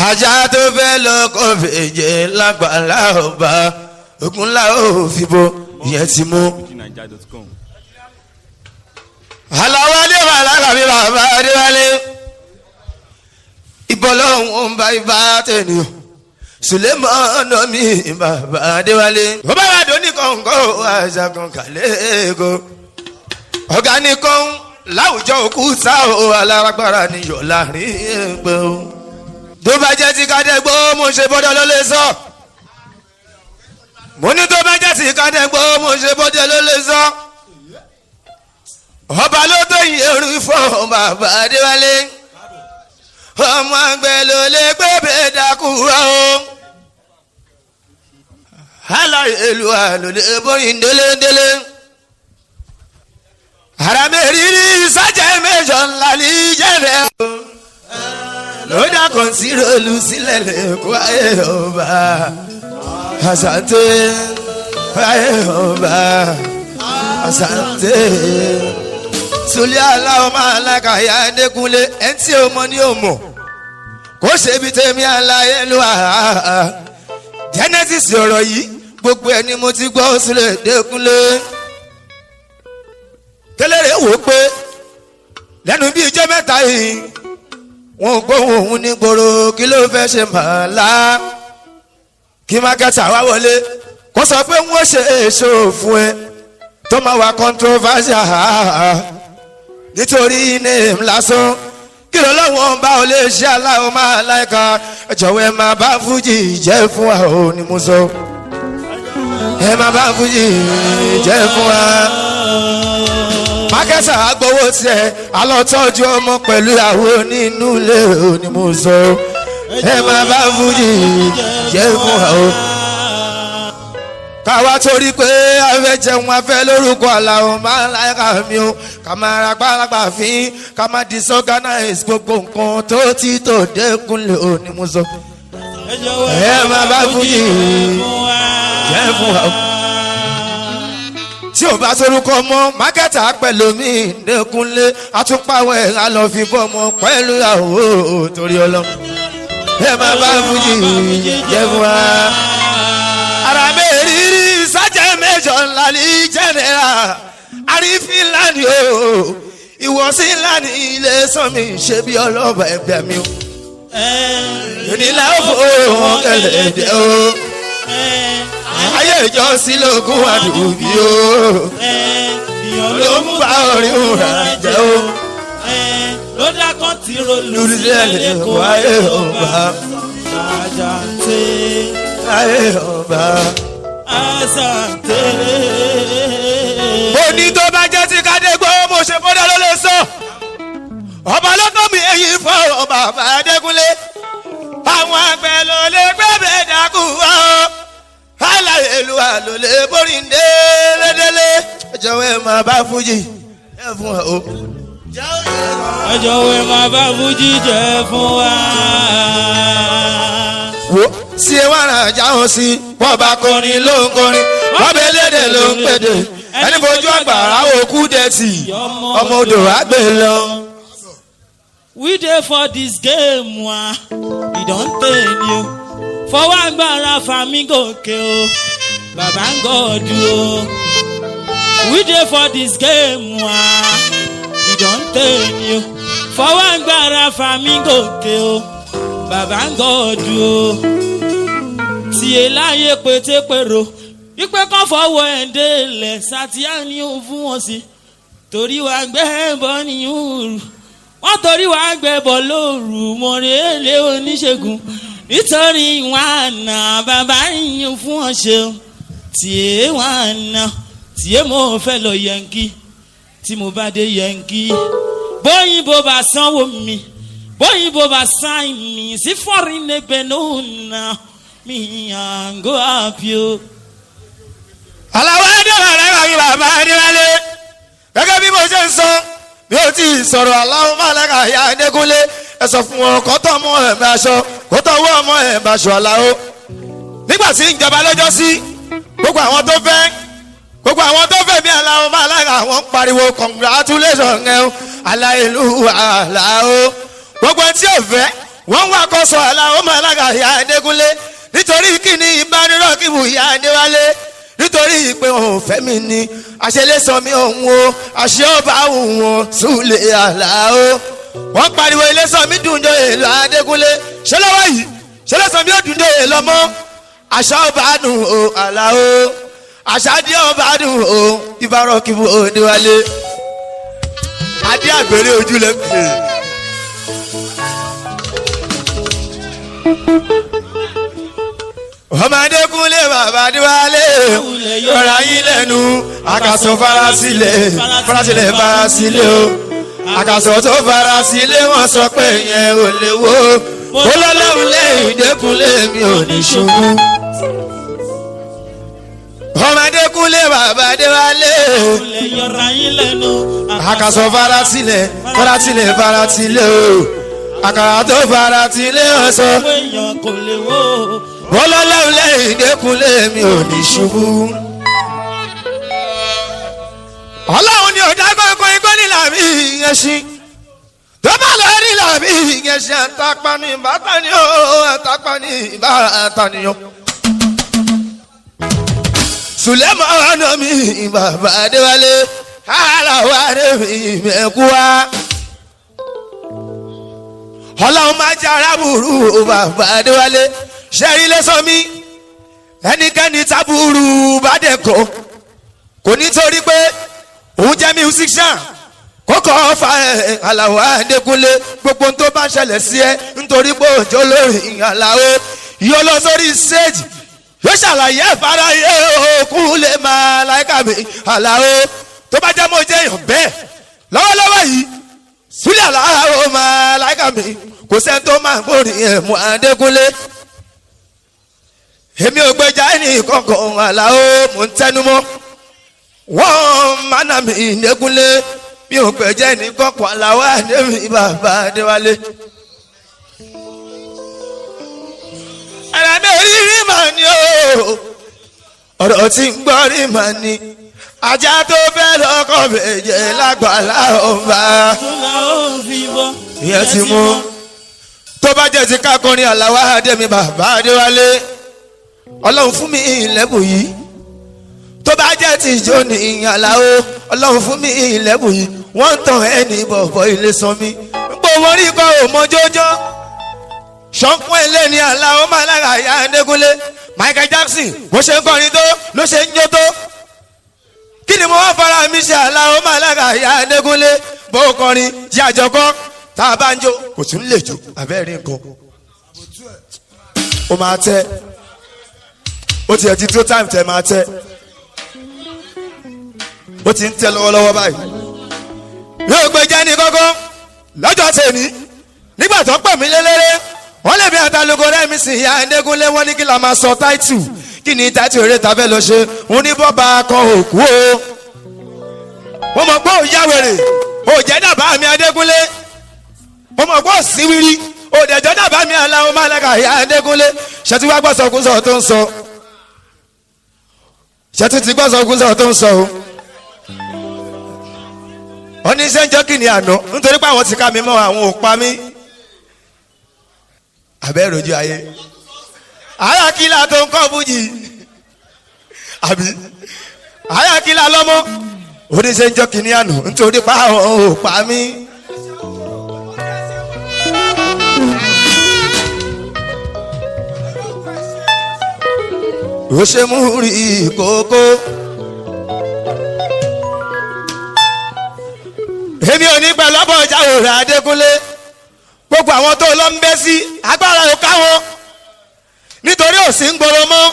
ajá tó fẹ́ lọ kọ́ fèjè lágbàlá ọba ogunlá ò fi bo ìyẹn ti mú. fujininja.com. aláwọ̀ adé wà lákàbí bàbá adéwálé ìbọ̀lọ́hún ń bá ibà tẹ̀lé o sulemana mi bàbá adéwálé. bó bá wà dóní kọ̀ǹkọ̀ àṣàkàn kàlẹ́kọ̀ ọ̀gá nìkan láwùjọ òkú sá o alárágbára níyọ̀ láàrin ẹgbẹ́ o. tó bá jẹ́ ti kádẹ́gbó mo ṣe bọ́dọ̀ ló lè sọ. mo ní tó bá jẹ́ ti kádẹ́gbó mo ṣe bọ́dọ̀ ló lè sọ. ọba ló tó yin eru fún bàbá adéwálé ọmọ àgbẹ̀ ló lè gbé bẹ́ẹ̀ dákú rọ o. aláìlúwa ló lè bóyin délédélé. àràmẹ́rìírí sájà mẹ́jọ ńlá ní jẹ́rẹ̀ o. lódà kan sí rolu sílẹ̀ lẹ́kọ́ ayé ọba. àṣàtẹ ayé ọba. àṣàtẹ sulé aláwọ̀ máa lákà ya ẹ̀ẹ́dẹ́kunlé ẹ̀ ń tí o mọ ní o mọ̀ kó ṣe ibi tẹ̀mí aláyé ló wà á genesis ọ̀rọ̀ yìí gbogbo ẹni mo ti gbọ́ sulé ẹ̀ẹ́dẹ́kunlé kéléré wò ó pé lẹ́nu bíi ijọ́ mẹ́ta yìí wọn ò gbóhùn òun ní gbòòrò kí ló fẹ́ ṣe màálá kí mákẹ́tà wá wọlé kó sọ pé wọ́n ṣe èso fún ẹ tó máa wà controversial nítorí name lásán kí ló lọ́wọ́ bá o lè ṣe aláwọ̀ máa láìka jọ̀wọ́ ẹ máa bá fújì jẹ́ fún wa ò ní mo sọ ẹ máa bá fújì jẹ́ fún wa. mákẹ́sà agbowó tiẹ̀ alọ́tọ́jú ọmọ pẹ̀lú àwọn onínú ilé ò ní mo sọ ẹ máa bá fújì jẹ́ fún wa ò káwa torí pé afẹ́ jẹun afẹ́ lórúkọ àlàó máa ń láyà mi o ká máa ra gbáragbà fín ká máa disorganize gbogbo nǹkan tó ti tó dẹ́kun lè o ní mo sọ. ẹ máa bá fújì jẹ́ fún wa. tí o bá sorúkọ mọ mákẹ́tà pẹ̀lú mi dẹ́kunlé atúpàwọ̀ ẹ̀ á lọ fi bọ́ ọmọ pẹ̀lú àwọ̀ torí ọlọ́run. ẹ máa bá fújì jẹ́ fún wa ara mi rírí sájẹ́ méjọ ńlá ní jẹ́nẹ́ra àrífín lánì o ìwọ̀sí lánì ilé sọ́mi ṣe bí ọlọ́ba ẹgbẹ́ mi o. ìnílẹ̀ ó fò wọn kẹlẹ̀ dẹ́ o. ayé ìjọ sílógún àdùbí o. ló ń bá orin òrà jẹ́ o. ló dákọ́ tí rolú lórí sílẹ̀ ẹ̀lẹ́ lẹ́kọ̀ọ́ wáyé ọba àjàǹtẹ̀ ayé ọba. àṣàǹtẹ̀. ó ní tó bá jẹ́ ti kádégbó mo ṣe fọ́dá ló lè sọ. ọba lọ́kàn mi èyí fọ̀rọ̀ bàbá adékúnlé. àwọn àgbẹ̀ ló lè gbẹ́bẹ̀ dákú wá o. aláyélúwà ló lè borí délédélé. jọ̀wọ́ ẹ máa bá fújì ẹ fún wa o. ẹ jọ̀wọ́ ẹ máa bá fújì jẹ́ fún wa. wo sí ẹ wá ràn jáwọn sí wọn bá kọrin ló ń kọrin wọn bẹ lédè ló ń pèdè ẹni fojú àgbàrá òkú dẹ̀tì ọmọ odò àgbè lọ. we dey for dis game wa e don tey ni o fọwọ́ agbára fami gòkè o bàbá ń gọ́ọ̀dù o we dey for dis game wa e don tey ni o fọwọ́ agbára fami gòkè o bàbá ń gọ́ọ̀dù o tiẹ̀ láyé pétépèrò wípé kọ́ fọwọ́ ẹ̀ délẹ̀ sátìyá ni ó fún wọn sí torí wàá gbẹ́ bọ́ níyùn wọ́n torí wàá gbẹ́ bọ́ lóru mọ̀rẹ́lẹ́ oníṣègùn nítorí wọn àná bàbá yín fún wọn ṣeun tiẹ̀ wọn àná tiẹ̀ mo fẹ́ lọ yẹnkí tí mo bá dé yẹnkí bóyìnbó bá sanwó mi bóyìnbó bá sáìn mi sí fọ́rin ẹgbẹ́ náà nà mí àgọ́ àpio. aláwọ̀ ẹ̀dẹ́wà rẹ̀ wà ní bàbá adéwálé gẹ́gẹ́ bí mo ṣe ń sọ mi ò tí ì sọ̀rọ̀ aláwọ̀ málẹ́ka ìyá adékúnlé ẹ sọ fún wọn kọ́tọ̀ ọmọ ẹ̀ bá aṣọ kọ́tọ̀ owó ọmọ ẹ̀ bá aṣọ aláwọ̀ nígbà tí ìjọba lọ́jọ́ sí gbogbo àwọn tó fẹ́ gbogbo àwọn tó fẹ́ bí aláwọ̀ málẹ́ka àwọn ń pariwo congratulation ẹ̀ o aláìlú aláwọ̀ gbogbo ẹni tí ò fẹ́ wọ́n wá kọ́sọ̀ aláwọ̀ màlága ìyá adékúnlé nítorí kíni ìbánirọ̀ kíbu ìyá adéwálé nítorí pé òun fẹ́ mi ni àṣẹlẹ́sọ mi òun o àṣẹ ọba òun o súlẹ̀ àlàó wọ́n pariwo ilésọ mi dùnjọ èlò adékúnlé ṣé lọ́wọ́ yìí ṣẹlẹ́sọ mi ò dùnjọ èlò mọ́ àṣà ọba dùn o àlàó àṣà díẹ̀ ọba dùn o ìbárọ̀ kíbu òdewálé adé àgbèrè ojúlẹ̀ pè é. ọmọdé kúnlé bàbá díwálé yọra yín lẹ́nu àkàsọ farasílẹ̀ farasílẹ̀ farasílẹ̀ o àkàsọ tó farasílẹ̀ wọ́n sọ pé yẹn ò lè wo olólùwẹ̀ lẹ́yìn dẹ́kunlé mi ò ní ṣubú. ọmọdé kúnlé bàbá díwálé Ilẹ̀ yọra yín lẹ́nu. àkàsọ farasílẹ̀ farasílẹ̀ farasílẹ̀ o àkàrà tó farasílẹ̀ wọ́n sọ Owó èèyàn kò lè wó. olólùwẹ̀ lẹ́yìn dẹ́kunlé mi ò ní ṣubú. ọlọ́run ni ọ̀dà gbọ́ngàn ikọ́ nílà mí yẹn ṣí tó bá lọ rí làmí yẹn ṣe àtàpá ní ìbátan ni ó àtàpá ní ìbátan ni ó. sùlẹ́mọ̀ ọ̀nà mi bàbá adéwálé aláwa rẹ̀ mi mẹ́kú wá. ọlọ́run máa jẹ́ arábùrú bàbá adéwálé ṣẹ́rí lẹ́sọ̀ mi ẹnikẹ́ni tábùrú bá dẹ̀ kọ́ kò nítorí pé òun jẹ́ musician kókó fa ẹ̀ aláwọ̀ adékúnlé gbogbo tó bá ṣẹlẹ̀ sí ẹ nítorí pé òjò lórí aláwọ̀ yóò lọ sórí stage yóò ṣàlàyé ìfarayé òkun lè máa láìka mi aláwọ̀ tó bá jẹ́ mo jẹ́ èèyàn bẹ́ẹ̀ lọ́wọ́lọ́wọ́ yìí sílẹ̀ aláwọ̀ máa láìka mi kò sẹ́ni tó máa gbórí ẹ̀mú adékúnlé èmi ò gbẹjà ẹnì kankan aláwọ̀ mò ń tẹnu mọ́ wọ́n mánà mi ìnẹ́kúnlé mi ò gbẹ̀jẹ̀ ní kọ́kọ́ aláwọ̀ àdéhùn bàbá adéwálé. ẹ̀rọ mi rí rí màá ní o ọ̀rọ̀ tí ń gbọ́ rí màá ní ajá tó fẹ́ lọ́kọ̀ bẹ̀jẹ̀ lágbàlá ọba Túnra ó fi bọ́. ìyẹn ti mú tó bá jẹ́ ti kákọrin aláwọ̀ àdéhùn bàbá adéwálé ọlọ́run fún mi ìlẹ́bù yìí tó bá jẹ́ ti ìjó ní ìyànláwó ọlọ́run fún mi ìlẹ́bù yìí wọ́n ń tàn ẹni bọ̀bọ̀ ilé san mi gbogbo wọn rí kọ́ ò mọ́jọ́jọ́ ṣọ́nkún ilé ní aláwó máa lára àyà ẹ̀ẹ́dẹ́gúnlé Michael Jackson bó ṣe ń kọrin tó ló ṣe ń jó tó kí ni mo wá fara mi ṣe aláwó máa lára àyà ẹ̀ẹ́dẹ́gúnlé bó kọrin jí àjọkọ́ tá a bá ń jó kò tún lè jó abẹ́rẹ́ nǹkan ó máa tẹ́ ó tiẹ̀ ti tó time tẹ́ máa tẹ́ ó ti ń tẹ́ lọ́wọ́lọ́wọ́ báyìí. yóò gbé jẹ́ ní kọ́kọ́ lọ́jọ́ tèmi nígbà tó pè mí lélẹ́rẹ́ wọ́n lè bí àtàlùkò rẹ̀ mi sì ya ẹ̀ẹ́dẹ́gúnlé wọ́n ní kí la máa sọ táìtù kí ni táìtù eré ta fẹ́ lọ ṣe òun ní bọ́ba kan òkú o. wọ́n mọ̀ pé ò yá wèrè ò jẹ́ dàbá mi adégúnlé wọ́n mọ̀ pé ò síwírí ò dẹ̀jọ́ dàbá mi aláwọ̀ máa lẹ́ka ìyá adégúnlé ṣètì wá gbọ́sọ̀kúsọ̀ tó ń sọ ṣètì ti gbọ́sọ̀kúsọ̀ tó ń sọ o wọ́n ní sẹ́ńjọ́ kìíní àná nítorí pé àwọn ti ká mi mọ́ àwọn ò pa mí. abẹ́ rojú ayé àyàkílà tó ń kọ́ fújì àbí àyàkílà lọ́mọ́ ó ní sẹ́ńjọ́ kìíní àná nítorí pé àwọn ò pa mí. ó ṣe mú rí kókó. èmi ò ní pẹ̀lú ọ̀bọ̀ ìjà òòrùn adékúnlé gbogbo àwọn tó lọ ń bẹ́ sí agbára ò káwọn nítorí òsì ń gbòòrò mọ́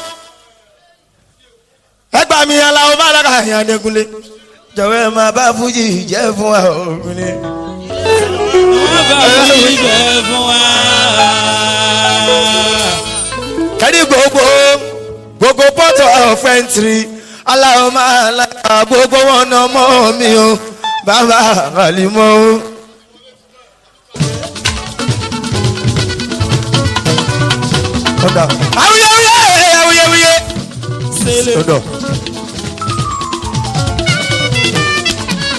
ẹgbà mi aláwọ̀ bá lára àyàn adékúnlé jọ̀wọ́ ẹ máa bá fújì jẹ́ fún wa obìnrin. Wọ́n bá mi bẹ̀ fún wa. kẹ́rí gbogbo gbogbo pọ́tọ̀ ọ̀fẹ́ntìrì aláwọ̀ máa lára gbogbo wọn náà mọ́ mi o bàbá àlìmọ́ o. ọ̀dà awuyewuye awuyewuye. Sele. ọ̀dọ̀.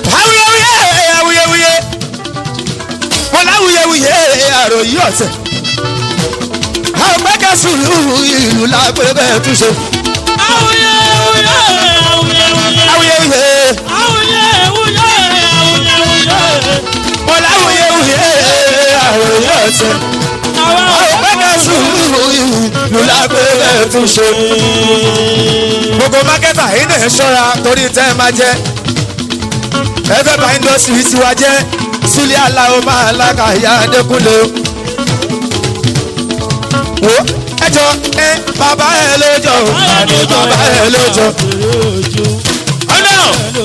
awuyewuye awuyewuye. wọn láwuyewuye àròyé ọ̀sẹ̀. sùúrù ìlú lágbègbè túnṣe. Awuye awuye awuye awuye. awuyewuye Awuye awuye awuye awuye. mo láwuyewuye àròyé ọ̀sẹ̀. Àwa àgbẹ̀gbẹ̀ sùúrù ìlú lágbègbè túnṣe. gbogbo mákẹ́tà yìí náà ṣọ́ra torí tẹ́ ẹ máa jẹ́. ẹ fẹ́ bá indọ́sírì tiwa jẹ́ sílẹ̀ aláwọ̀ máa lákàyà adékúnlé. wo ẹjọ́ ẹ bàbá ẹ lójó àní bàbá ẹ lójó. ọ̀nà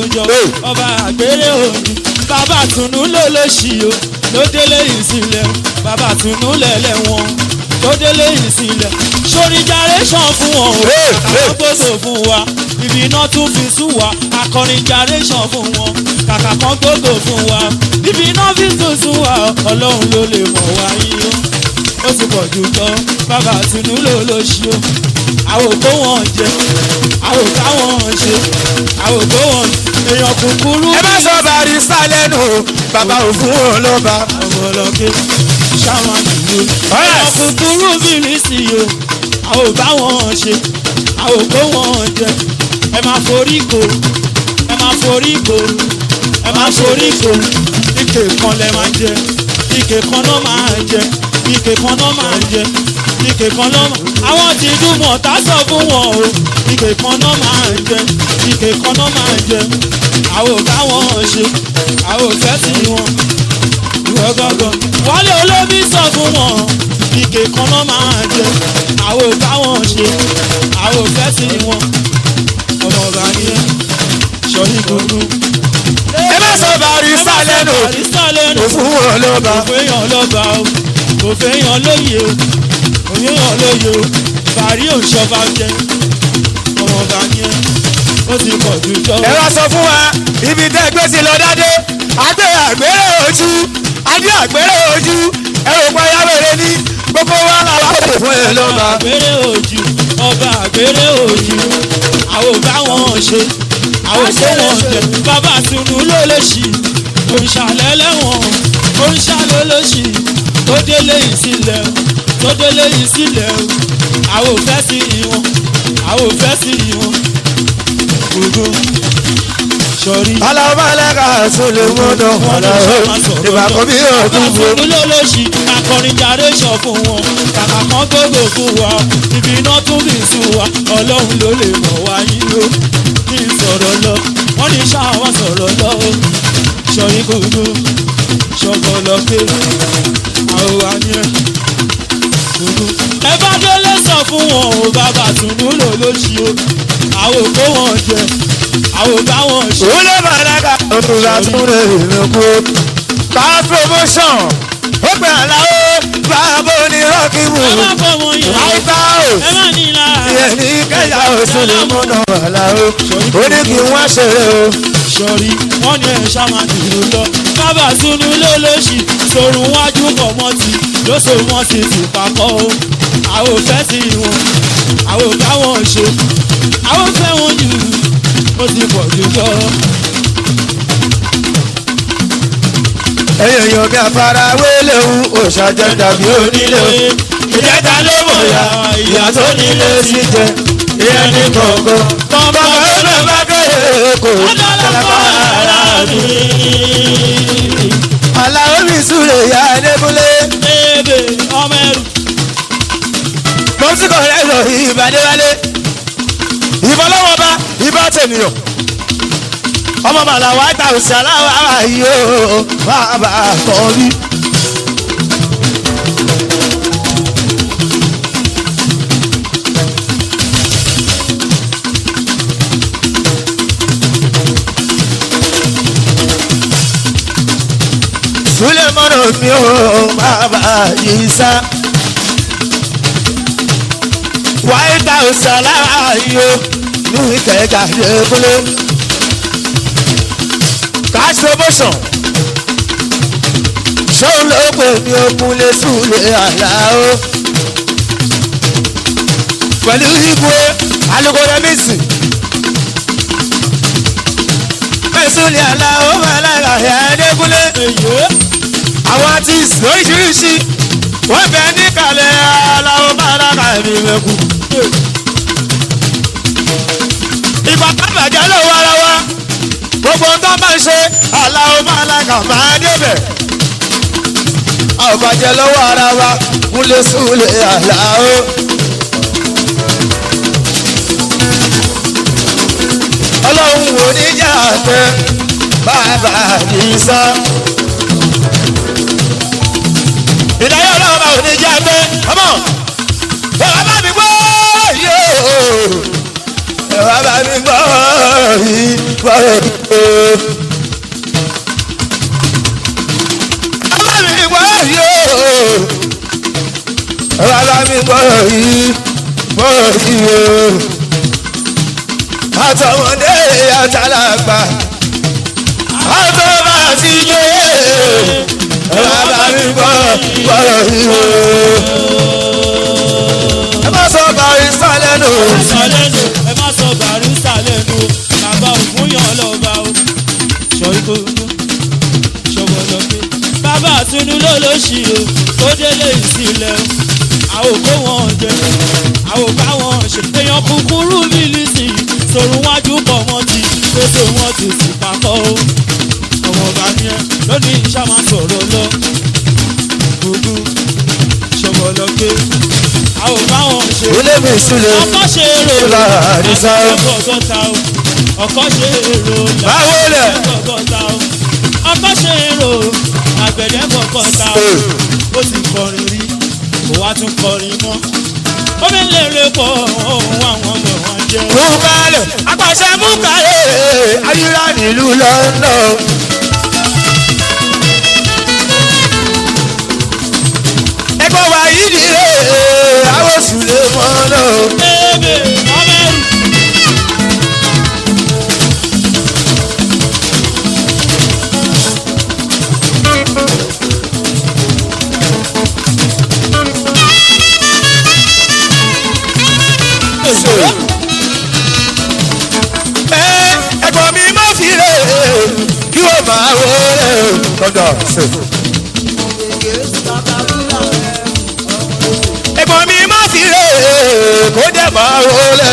ọba àgbèrè òní bàbá tùnú ló ló ṣì o ló délé ìsìnlẹ̀ bàbá tùnú lẹ̀lẹ̀ wọn ló délé ìsìnlẹ̀ sórí generation fún wọn o Hey, hey. àwọn gbòdò fún wa ibi iná tún fi sùn wá akọrin generation fún wọn kàkà kan gbòdò fún wa ibi iná fi tún sùn wá ọlọ́run ló lè mọ̀ wá yín o ó ti pọ̀ jù tán bàbá tùnú ló ló ṣì o àwọn òkú wọn jẹ àwọn òkú àwọn ṣe àwọn òkú wọn èèyàn kúkúrú ẹ má sọ barista lẹ́nu bàbá òfin wọn ló bá. ọmọlọ́kẹ́ ṣáwọn ìlú Yes. èèyàn kúkúrú bìrìsì o àwọn òkú àwọn ṣe àwọn òkú wọn jẹ ẹ máa forí kò ẹ máa forí kò ẹ máa forí kò ike kan lẹ máa jẹ ike kan náà máa jẹ ike kan náà máa jẹ ike kan náà máa àwọn tí dùnmọ̀ tá sọ fún wọn o ike kan náà máa jẹ ike kan náà máa jẹ àwọn ò bá wọn ṣe àwọn ò fẹ́ sí wọn ìwọ gángan wálé olómi sọ fún wọn ike kan náà máa jẹ àwọn ò bá wọn ṣe àwọn ò fẹ́ sí wọn ọmọ ọba yẹn sọyìn gbogbo. ẹ má sọ barista lẹ́nu barista lẹ́nu òfin wọn ló bá. kò fẹ́yàn lọ́ba o kò fẹ́yàn lóye o kò fẹ́yàn lóye o bàrí òṣọba jẹ ọmọ ọba yẹn ó ti pọ̀ jù jọ. ẹ wá sọ fún wa ibi tẹ́ gbé sí lọ dáadé adé àgbèrè ojú adé àgbèrè ojú ẹ rò pé ayáwèrè ní gbogbo wa làwọn kò fún ẹ ló bá. àgbèrè òjì ọba àgbèrè òjì àwọn ò bá wọn ṣe àwọn ò tó wọn jẹ bàbá tunu ló lè ṣì òǹṣàlẹ̀ lẹ́wọ̀n òǹṣàlẹ̀ ló ṣì tó délé ìsílẹ̀ tó délé ìsílẹ̀ àwọn ò fẹ́ sí ìwọ̀n àwọn ò fẹ́ sí ìwọ̀n gbogbo sọrí. alábàlẹ́ka sólè mọ́tò ọ̀nà ìbàkọ́ bí òkú Bàbá fún. fún lólóṣì akọrin jáde sọ fún wọn kàkà kan gbogbo fún wa ibi iná tún bí sùn wa ọlọ́run ló lè mọ̀ wá yín o kí n sọ̀rọ̀ lọ wọ́n ní ṣáwọn sọ̀rọ̀ lọ o sọ̀rí gbogbo ṣọ̀gbọ̀lọ́gbé àwọn àníyàn gbogbo. ẹ bá délé sọ fún wọn o bàbá tùnú lólóṣì o àwọn òkú wọn jẹ àwọn òbá wọn ṣe. òun ló bá dáka òun bá tún lè lóko. ká promotion ó pè àlàó bàbá onírọ́ọ̀kì mú. ẹ má bọ̀ wọ́n yẹn àìsà ẹ ò má ní lára. ìyẹn ní kẹyà òsùn lè múná àlàó. ó ní kí wọ́n ṣeré o. sọ̀rí wọ́n ní ẹ̀ ṣáma dùrù lọ. bàbá sunu ló lóṣì sorun wájú pọ̀ mọ́ ti lóṣù wọn ti ti papọ̀ o. àwọn ò fẹ́ sí wọn àwọn ò bá wọn ṣe àwọn ò fẹ́ wọn jù ó ti pọ̀ jù lọ. ẹyẹ yan bí afarawé léwu òṣàjẹ dàbí onílé o. ìjẹta ló mọ̀ ya ìyá tó nílé sí jẹ ìyẹn ní kọ̀ọ̀kan. bàbá ọ̀rẹ́ bá kéré kò ọ̀dọ́lọ́pọ̀ ara mi. aláwọ̀ mi súre ya ẹ̀ẹ́dẹ́gúnlé. bébè ọmọ ẹrù mo ti kọ̀ rẹ́ lọ ìbàdéwálé. ìbọn lọ́wọ́ bá ibà tènìyàn. ọmọ màlà white house aláwọ̀ ara yìí ó bàbá kọ́ bí. Sulemọ́nà mi ò bàbá yìí sá white house aláàyò ní ìkẹjà lẹ́kúlé cash promotion ṣóun ló pè ní okunlé súlẹ̀ àlàó pẹ̀lú ibùé alukórẹ́mísì mẹ́sùlẹ̀ àlàó mẹ́lára ẹ̀ẹ́dẹ́kúlé èyí àwọn artist lóríṣiríṣi wọ́n bẹ níkàlẹ̀ aláwọ̀ bára kàbí mẹ́kù. ìgbà tá bàjẹ́ lọ́wọ́ ara wa gbogbo tó máa ń ṣe aláwọ̀ máa lága máa débẹ̀. àbàjẹ́ lọ́wọ́ ara wa kúlẹ̀ súlẹ̀ aláwọ̀. ọlọ́run wò ní jà tẹ bàbá àdìsá. ìdáyọ̀ ọlọ́run bá wò ní jà tẹ ọmọ bàbá bá mi gbọ́ yóò bàbá bá mi gbọ́ yìí gbọ́ yóò. bàbá mi gbọ́ yóò bàbá mi gbọ́ yìí gbọ́ yìí àtọmọdé àtàlàgbà àtọmọ àti ìjòyè bàbá mi gbọ́ gbọ́dọ̀ ìwò. ẹ má sọ barista lẹ́nu. sọ lẹ́nu ẹ má sọ barista lẹ́nu bàbá ògúnyàn lọ́ba o sọ̀rí kò nú ṣọwọ́ lọ́pẹ́ bàbá àtúndú ló ló ṣì o tó délé ìsìlẹ̀ o àwọn òkú wọn jẹ àwọn òkú àwọn ṣe èèyàn kúkúrú mílíọ̀sì sòrùn wájú pọ̀ wọ́n ti pèsè wọn ti sì papọ̀ o ọmọ ọba ni ẹ lónìí ìṣá máa sọ̀rọ̀ lọ gbogbo ṣọwọ́ lọ́pẹ́ àwọn òkú àwọn ṣe ilé mi sílẹ̀ ọkọ ṣe èrò Ṣọlá Àdìsá. ọgọgọta o ọkọ ṣe èrò Báwo lẹ̀? ọgọgọta o ọkọ ṣe èrò àgbẹ̀dẹ gọgọta o ó sì kọrin rí kò wá tún kọrin mọ́ ó fi lè rè pọ̀ òun àwọn ọmọ wọn jẹ́ múkàlẹ̀ apàṣẹ múkàlẹ̀ ayíra nílùú London. ẹgbẹ́ wa yìí nìyẹn àwọn oṣù lè mọ́ náà. ebe ọmọ ẹrù Ẹ, ẹ̀gbọ́n mi má fi rè kí o máa wọlé lọ́dọ̀ ṣe. ẹ̀gbọ́n mi má fi rè kó dẹ̀ máa wọlé.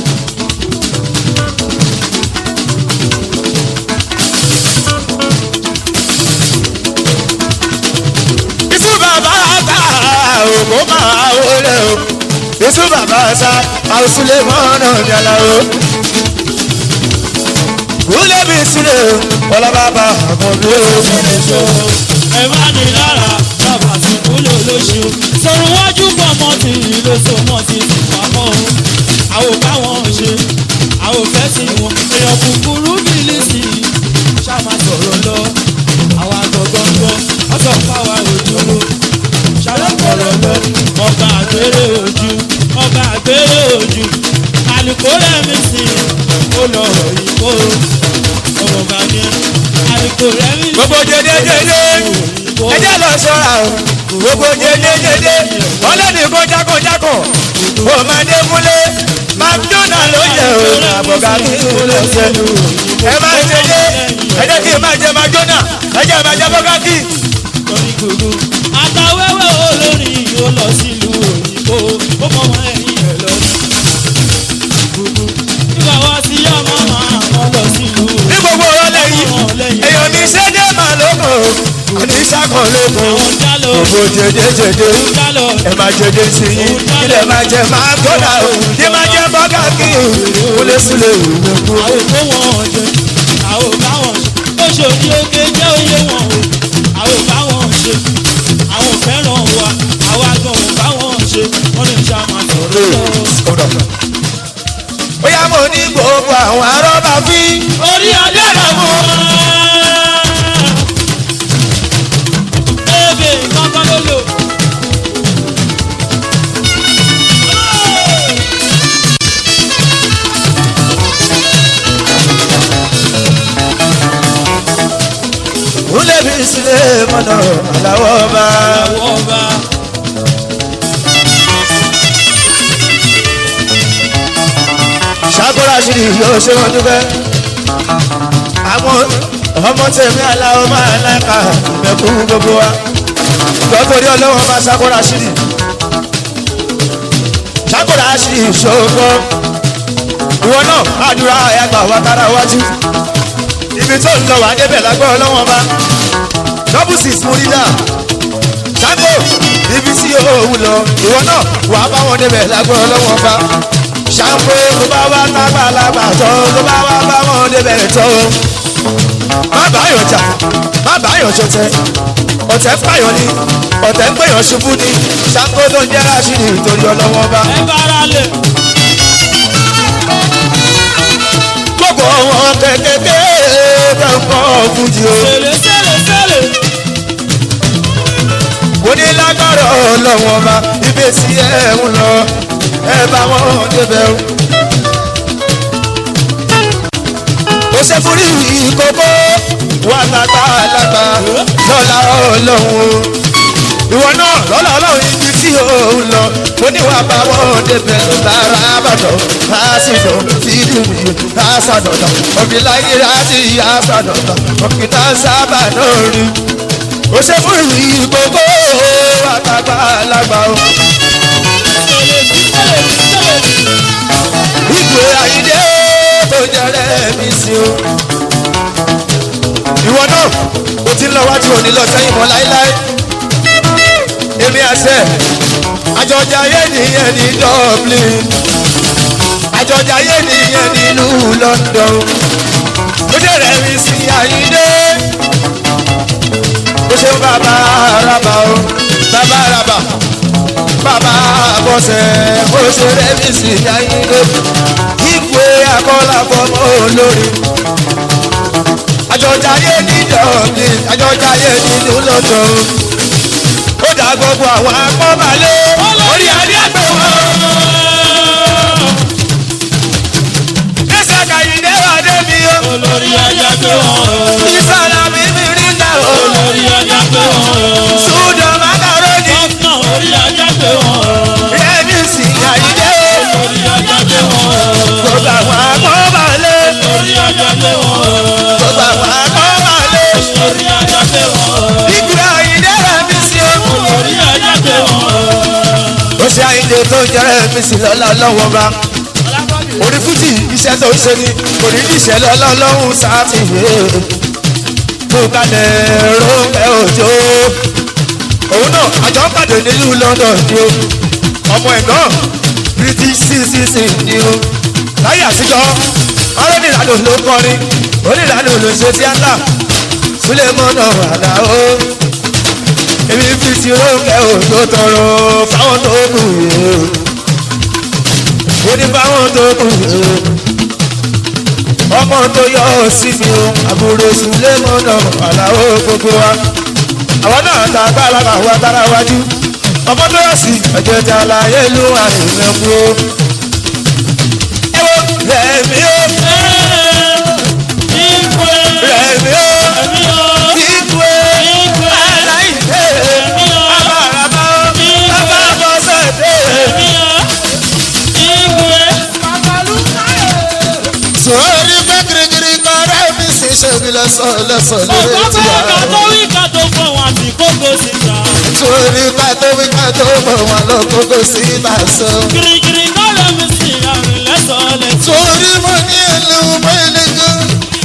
Isu bàbá àgbà òkú máa wọlé o. Isu bàbá àṣà àwùsùlẹ̀ mọ́nà ní aláwo kúlẹ̀ bí sílẹ̀ ọlọ́bàbà àkọ́bí o. ṣo ẹ má ní lára bàbá tí kúlò lóṣù sọ̀rọ̀ wájú pọ̀ mọ́ ti lóṣù mọ́ ti ti pamọ́ o àwọn káwọn ṣe àwọn fẹ́ sí wọn èèyàn kúkúrú bílíìsì ṣáma sọ̀rọ̀ lọ àwọn àgọ̀gọ̀gọ̀ ọ̀sọ̀ fáwa òjòrò ṣáma sọ̀rọ̀ lọ ọba àgbèrè ojú ọba àgbèrè ojú àlùkò rẹ̀mí sí ó lọ̀rọ̀ yìí kó ọmọ bá ní àlùkò rẹ̀mí sí gbogbo jẹjẹjẹjẹ ẹjẹ lọ ṣọ́ra o gbogbo jẹjẹjẹjẹ ọlọ́ni kó jákòjákò ọmọdé múlé mcdonald ló yẹ o àbọ̀gá kí ló ṣe ẹ máa jẹjẹ ẹjẹ kí n máa jẹ mcdonald ẹjẹ máa jẹ bọ́gá kí. torí gbogbo. àtàwẹ́wẹ́ olórin ó lọ sílùú òyìnbó ó mọ ọmọ ẹ̀yìn ẹ̀ lọ sí. gbogbo nígbà wá sí ọmọ máa wọn lọ sílùú ní gbogbo ọ̀rọ̀ lẹ́yìn èèyàn ní sẹ́dẹ̀ máa lóko ní sákọ̀ lóko àwọn jálọ gbogbo jẹjẹjẹjẹ jálọ ẹ máa jẹjẹ sí i ilẹ̀ máa jẹ máa gbọ́dà o ní máa jẹ bọ́gà kí o kúlẹ̀ sílẹ̀ ìwé kú. àwọn kó wọn jẹ àwọn báwọn ṣe ó ṣòdì oge jẹ́ oyé wọn o àwọn báwọn ṣe àwọn fẹ́ràn wa àwa gan ò báwọn ṣe wọ́n lè ṣá máa sọ̀rọ̀ lọ. ó yá mo ní gbogbo àwọn arọ́bà fi orí adé rẹ̀ mú wa. ebe kankan ló lò. kúlẹ̀ bí sílẹ̀ mọ́nà àláwọ̀ bá. àwọn ọba ṣàkóra ṣì yóò ṣe wọn dúpẹ́. àwọn ọmọ tèmi aláwọ̀ máa láìka mẹ́kú gbogbo wa. lọ́tọ̀rí ọlọ́wọ́ máa ṣàkóra ṣì ṣàkóra sí ìṣòro ìwọ náà àdúrà ẹgbà wa kára wájú ibi tó ń lọ wà débẹ̀ lágbọ́ ọlọ́wọ́n bá double six múrídà ṣàkó ibi tí òun lọ ìwọ náà wà á bá wọn débẹ̀ lágbọ́ ọlọ́wọ́n bá ṣàkó tó bá wá lágbàlagbà tó tó bá wá bá wọn débẹ̀ tó má bàáyọ̀ jà má bàáyọ̀ ṣọ̀tẹ̀ ọ̀tẹ̀ pààyàn ni ọ̀tẹ̀ ń pèyàn ṣubú ni ṣàkó tó ń jẹ́ ráṣídì torí ọlọ́wọ́n bá. ẹ bára lè. gbogbo wọn kékeré kankan fújì o. sèlè sèlè sèlè. onílágbára ọlọ́wọ́n ọba ibi tí ẹ ń lọ ẹ bá wọn débẹ̀ o. ó ṣe fúri ìkókó wà lágbá lágbá lọ́la ọlọ́run o. ìwọ náà lọ́la ọlọ́run ibi tí ò ń lọ mo ní wàá bá wọn débẹ̀ lára àbàdàn àṣìdàn fídùmí àṣàdọ̀dọ̀ òbíláyé àti àṣàdọ̀dọ̀ òkìtà sábà náà rí ó ṣe fún ìrìn gbogbo àtàgbà lágbà o. sèlè sèlè sèlè. ìgbé àyídé tó jẹrẹ mi sí o. ìwọ náà o ti ń lọ wájú òní lọ sẹ́yìn mọ́ láéláé. èmi àṣẹ àjọjà ayé nìyẹn ní dublin àjọjà ayé nìyẹn nílùú london ó jẹrẹ mi sí àyídé ó ṣe bàbá araba o bàbá araba bàbá bọ́sẹ̀ ó ṣe rẹ́mi sí ayílé ìpè akọ́lá fọmọ olórí àjọjáyé ní dublin àjọjáyé nínú london ó dá gbogbo àwọn akọ́balẹ̀ orí adé àgbẹ̀ wọn. ẹsẹ̀ kàyídé wà débi o olórí ajá pé wọ́n o. ìsàlà mímí rí náà o olórí ajá pé wọ́n o. sùdọ̀ makaroni gọ́fúnà orí ajá pé wọ́n o. rẹ́mi sí àyídé o. orí ajá pé wọ́n o. gbogbo àwọn akọ́balẹ̀ orí ajá pé wọ́n o. gbogbo àwọn akọ́balẹ̀ orí ajá pé wọ́n o. ìgbà àyíndé rẹ̀ mi sí o. orí ajá pé wọ́n o. ó ṣe àyíndé tó jẹrẹ mi sí lọ́la lọ́wọ́ bá orí fújì iṣẹ́ tó ń ṣe ni kò ní ní ìṣẹ̀lẹ̀ ọlọ́run sáfì tó kalẹ̀ róńpẹ́ òjò òun náà àjọ ń pàdé nílùú London ni o ọmọ ẹ̀ náà British citizen ni o láyé àtijọ́ ọlọ́nìlànà ló kọrin onílànà ló ṣe tíátà Sulemana Alao èmi fi ti róńpẹ́ òjò tọrọ fáwọn tó kù yìí ó ní báwọn tó kù ọmọ tó yọ ọ sí mi o àbúrò Sulemana Alao gbogbo wa àwọn náà ta gbàlagbà wa tára wájú ọmọ tó yọ sí ọjọ́ tí aláyé ló wà nínú ẹ̀kú o. ẹ wo rẹ̀mí o ìgbé rẹ̀mí o ẹ̀mí o. ìgbé aláìsè abàràbà o bàbá bọ́sẹ̀ dé. ẹ̀mí o. ìgbé. sórí pé kirikiri kan rẹ̀mí sì ṣe mí lẹ́sọ̀ lẹ́sọ̀ lórí ọ̀gá ti bẹ́ẹ̀ ká tó àwọn. wí ká tó fọ̀ wọn àti kókó sí ta. sórí ká tó wí ká tó mọ̀ wọn lọ kókó sí ìbàṣọ. kirikiri kọ́lọ́ mi sì àrùn lẹ́sọ̀ọ́lẹ̀. torí mo ní ìlú mẹ́lẹ́gàn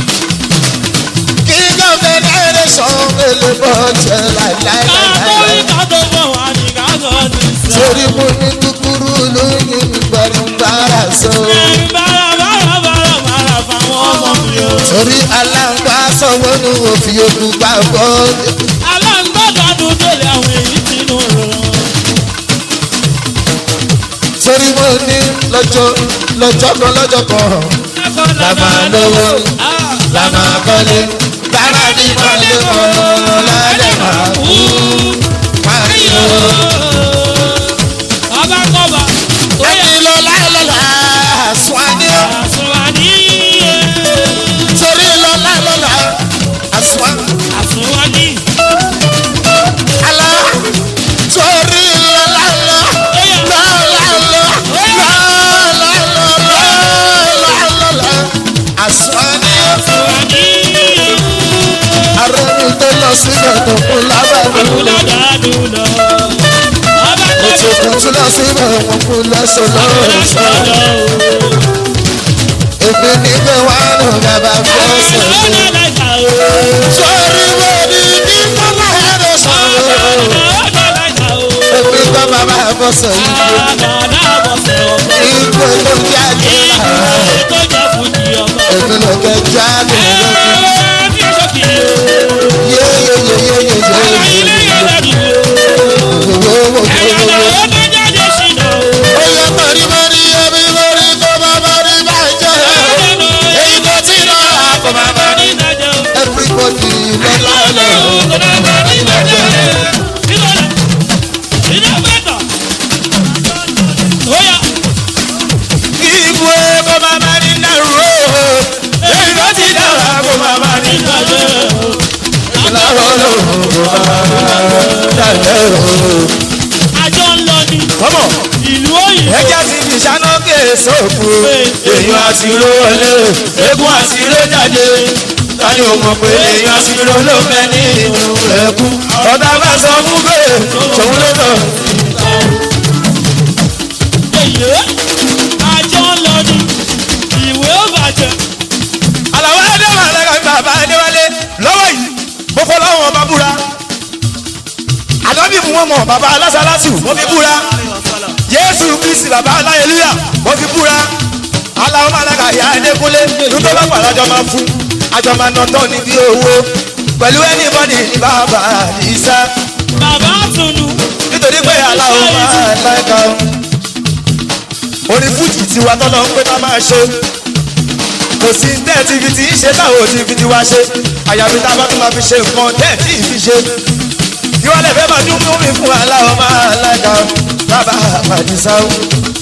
king of the nation mẹ́lẹ́ bọ́ jẹ́ ká tó wí láìláìláìláì. ká tó fọ̀ wọn àti ká tó ti sọ. torí mo ní kúkúrú lóyún gbàrúgbàrà sọ. ẹ̀rín bára bára bára bára fáwọn ọmọ mi o. torí aláǹgbá sọ̀wọ́ ní òfin òkú gbàgbọ́. aláǹgbọ́dọ̀dún tó lé àwọn èyí sínú rò. torí mo ní lọ́jọ́ lọ́jọ́ kan lọ́jọ́ kan la máa lówó la máa kọ́lé lára ní mọ́lẹ́ kan lálẹ́ máa kú. pariwo. ọba kọba ẹni lọ láìlọ́lá àsùnwáni ó àsùnwàní torí lọ láìlọ́lá àsùnwá àsùnwàní àlá torí lọ láìlọ́ lọ́lọ́lọ́ lọ́lọ́lọ́ àsùnwáni ó àsùnwàní arẹ́mi tó lọ síbẹ̀ tó kún lábàbọ̀ àkúdàdàdùnà wọn kú lọ́sọ̀ lọ́sọ̀. èmi ní pé wà á nù bàbá fọ́sẹ̀ mi. sọ́ọ́rí wo ni ní kọ́lá ẹ̀rọ sọ̀rọ̀. èmi gbọ́ bàbá fọ́sẹ̀ yìí. ìgbò ló jáde lára. èmi ló kẹ́ jáde lókè. Oya mọ̀rí mọ̀rí ẹbí mọ̀rí kó má mọ̀rí bàjẹ́. Èyí tó ti lọ rà kó má mọ̀rí. Everybody lọ́lá lọ. Ibu kó má mọ̀rí nàró. Èyí tó ti lọ rà kó má mọ̀rí bàjẹ́. Lọ́rọ̀ ló kó má mọ̀rí bàjẹ́. Àjọ ń lọ ní Kọ́mọ̀ ìlú òyìnbó. ẹjẹ́ ti fi ṣáná ké sóòkù. èèyàn àti ro wọlé eégún àti ro jáde. tani o mọ̀ pé èèyàn àti ro ló fẹ́ nínú ẹ̀kú. ọ̀tá bá sọ fún pé tòun ló tọ̀. Èyí àjọ ń lọ ní ìwé ó bàjẹ́. àlàó adéwà lẹ́ka bàbá adéwálé lọ́wọ́ yìí mo kọ́ láwọn ọba búra. àdọ́bí mu wọn mọ̀ bàbá alásàlásù mo fi búra. yéésù kristi bàbá aláyélúyà mo fi búra. aláwọ̀ màláka ìyá adékúnlé nítorí bá pàdé àjọ máa fún àjọ máa nà tán níbi owó pẹ̀lú anybody ní bàbá àdìsá Bàbá Tunu nítorí pé aláwọ̀ máa láìka o. orin fújì tiwa tọ́lọ́ ń pé ká máa ṣe kò sí tẹ́ ti fi ti ń ṣe táwọn ò ti fi ti wá ṣe àyàfi tá a bá tún máa fi ṣe nǹkan tẹ́ tí ì fi ṣe kí wọ́n lè fẹ́ máa dún mú mi fún aláwọ̀ máa láìka o bàbá àdìsá o.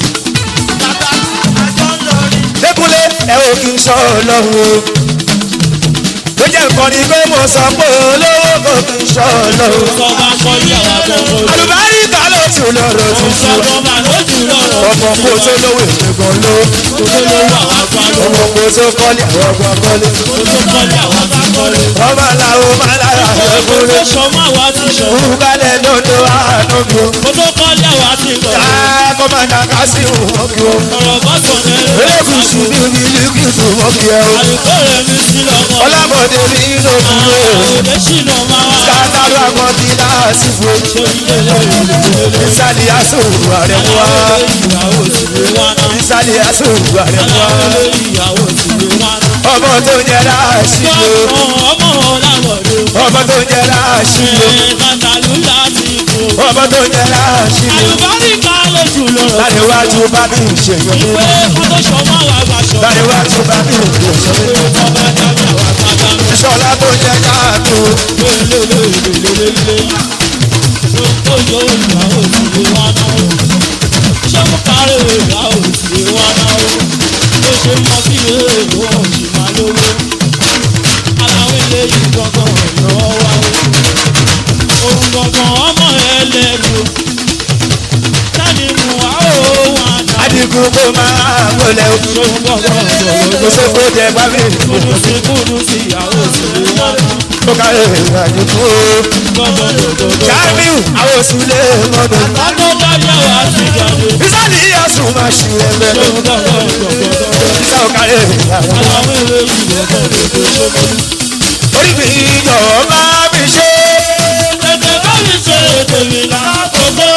Dékúnlé ẹ ò kí n sọ ọlọ́run o. Ló jẹ́ nǹkan ni pé mo sọ pé olówó kò kí n sọ ọlọ́run. sọ bá kọ́ ìyàwó àkọ́kọ́. Àlùbáríkà ló tún lọ́rọ̀ tún Sọ sọ. bọ́ máa lójú lọ́rọ̀. Ọmọ kò tó lówó ìṣègùn ló. Olówó àwọn àgbàlọ́. Ọmọ kò tó kọ́lé àwọn ọgbà kọ́lé. Olókọ́lé àwọn àgbàkọ́lé. Ọmọ làwọn máa lára ẹ̀kúnlé. Olóṣọmọ àwa ti sọ. Kúrúkálẹ̀ lọ́dọ̀ àánú mi o. Olókọ́lé àwa ti sọ. Káàkó máa dà ká sí òun kí o. Ọ̀rọ̀ bọ́sọ̀ mẹ́rin. Elékùsù ní mílíkìtù wọ́n kí ẹ o. Àlùkò rẹ̀ mi sí lọ́mọ. Ọlábọ̀dé mi ló kúrò. Òde ṣìnà máa wá. Kátàlú àgbọn ti láàsì fún. Ìsàlì àsòwò àrẹ wá. Ìyàwó sì lè wá náà. Ìsàlì àsòwò àrẹ wá. Ìyàwó sì lè wá náà. Ọmọ tó jẹ láàṣì o. Ọmọ ọ̀làwọ̀dé. Ọmọ tó jẹ láàṣì o. Kàtàlú láti kó. Ọmọ tó jẹ láàṣì o. Àlùbáríkà lójú lọ́rọ̀. Láníwájú bá mi ṣèyàn mi. Ìwé Fọ́tọ́ṣọ́mọ́ àwọn àgbàṣọ. Láníwájú bá mi ṣèyàn mi. Ọba dábì àwọn àgbàdá. Ìṣọ̀lá tó jẹ káàtó. Lélelélelélélé. Ó yọ ìyàwó sì lè wá náà. Ṣé mo parí ìyàwó sì lè wá náà? Ó ṣe mọ bí èèlò òjì máa lówó. Aláwọ̀ eléyìí gbọ̀ngàn lọ́wọ́ wá o. Òun gbọ̀ngàn ọmọ ẹlẹ́rù. Tani mu wá ó wà náà. Adigun kò máa wọlé o. Ṣòun gbọ̀ngàn lọ́wọ́. Kò sóko jẹ bá mi. Kúdú sí kúdú sí ìyàwó sì lè wá náà. Ó kárẹ̀ ìrìnàjò o. Gbọ̀ngàn lọ́dọọdọ. Jamiu àwọn oṣù lè mọ́dọ̀. Adókáyàwó àti ìjàdé. Ìsàlì àsùn máa ṣì ẹgbẹ́ lọ. Ṣòun gbọ̀ngàn gbọ̀ngàn. Ìsà ò kárẹ̀ ìrìnàjò. Àwọn ewé ìwé kan lè tó ṣókòó. Orí mi jọ̀wọ́ bá mi ṣe. Tètè bá mi ṣe ètò mi lákòókò.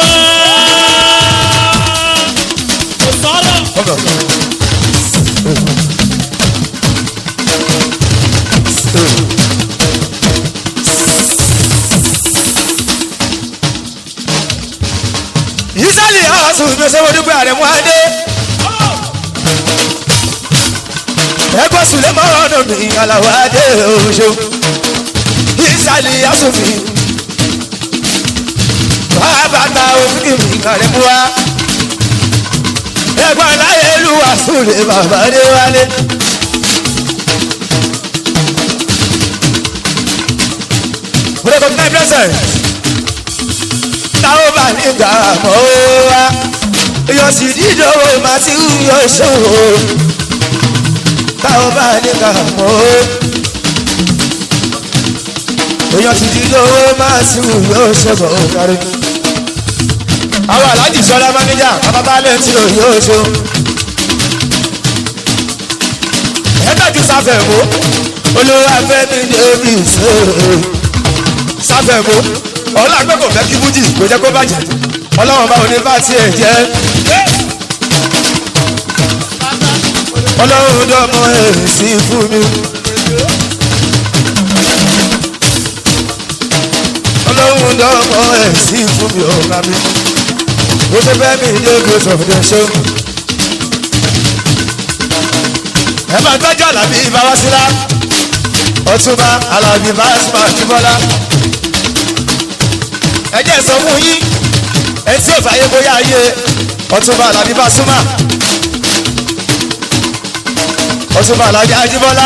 Kò sọ̀rọ̀. Ìsàlì àsùn mi ṣe wọ́n dúpẹ́ àrẹ̀mú adé. Ẹgbẹ́ Sùlẹ̀ mọ́rọ́nù mi àlàwọ̀ adé oṣù. Ìsàlì àsùn mi. Bàbá òfin mi àrẹ̀mú wa. Ẹgbẹ́ aláyélúwà Sùlẹ̀ bàbá dé wálé. Mo lè kọ́ fún ẹ pẹ́sẹ̀ táwọn bá ní gàmọ́ wa èèyàn sì dídòwò máa ti ń yọ ìṣòro táwọn bá ní gàmọ́ èèyàn sì dídòwò máa ti ń yọ ìṣòro kárí. àwọn aláàjì sọlá máníjà bababalẹ̀ tí ò yóò so. ẹ tọ́jú sáfẹ̀ mú olúwa fẹ́ mi débi sóòrò sáfẹ̀ mú ọlá pé kò fẹ́ kí bújì kò jẹ́ kó bàjẹ́ ọlọ́wọ́n bá òní bá tiẹ̀ jẹ́ ọlọ́run dọ́mọ èsì fún mi. ọlọ́run dọ́mọ èsì fún mi ọ̀gá mi. ó ṣe fẹ́ mi ilé grace of the show. ẹ máa gbẹ́jọ́ àlàbí ìbáwásílá ọtúnba alábí báṣubá kíbọ́lá. ẹ jẹ́ sọ fún yín ẹ tí ò fàyè bóyá ayé ọtúnba alábí báṣubá ọtúnba alájà ajíbọ́lá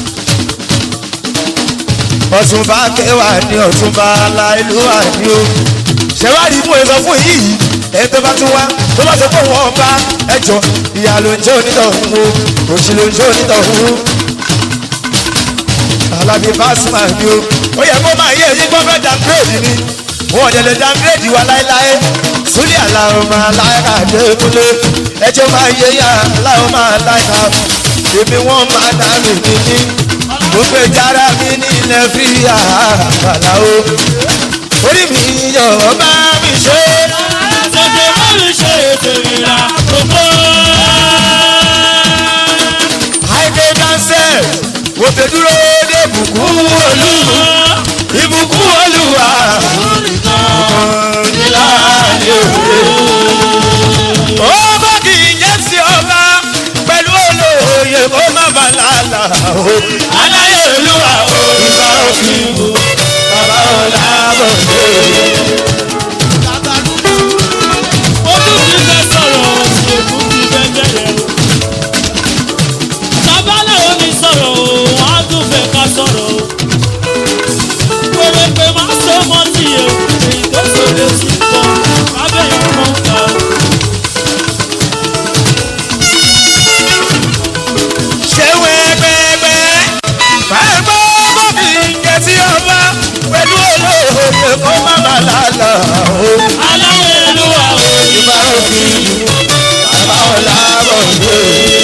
ọtúnba kẹwàá ní ọtúnba aláìlúwà ní o ṣẹwádìí mú ẹsọ fún yìí ẹni tó bá tún wá tó bá sọ fún wọn bá ẹjọ ìyá ló ń jẹ onítọ̀hún o òṣì ló ń jẹ onítọ̀hún alábí fásitì ni o ó yẹ kó máa yé eyín gbọ́fẹ́ downgrade ni wọn ò dẹ̀ lè downgrade wa láéláé súlẹ̀ aláwọ̀ máa láyà dé kúlé ẹjọ́ máa yé yá aláwọ̀ máa láyà èmi wọ́n máa dá mi níní mo gbé jára mi nílẹ̀ fi àbàlà o orí mi yọ̀ bá mi ṣe. tètè má mi ṣe ètò ìlà gbogbo. àìdè dánsẹ̀ mo fẹ́ dúró dé ìbùkún olú ìbùkún olúwa nílá ní òwe. ó bá kì í jẹ́ sí ọba pẹ̀lú olóye kó má bà lálà o. aláyé olúwa o. ìgbà òfin o bàbá ọ̀la bọ̀ dé. ojú ti fẹ́ sọ̀rọ̀ sí èkú ti fẹ́ bẹ̀rẹ̀ o. babaláwo mi sọ̀rọ̀ o wọ́n á tún fẹ́ ká sọ̀rọ̀ o. pèrèpè máa so mọ́ tiẹ̀ o èyí tó sọ̀rọ̀ sí kọ́ abẹ́ ìmọ̀ ká o. ṣé wẹ́ẹ́gbẹ́gbẹ́ máa gbọ́ bọ́bí ìjẹ́ tí ọba pẹ̀lú olóye kó má bà lálà o. aláwọ̀ olúwa o. ìgbà òfin bàbá ọ̀la bọ̀ dé.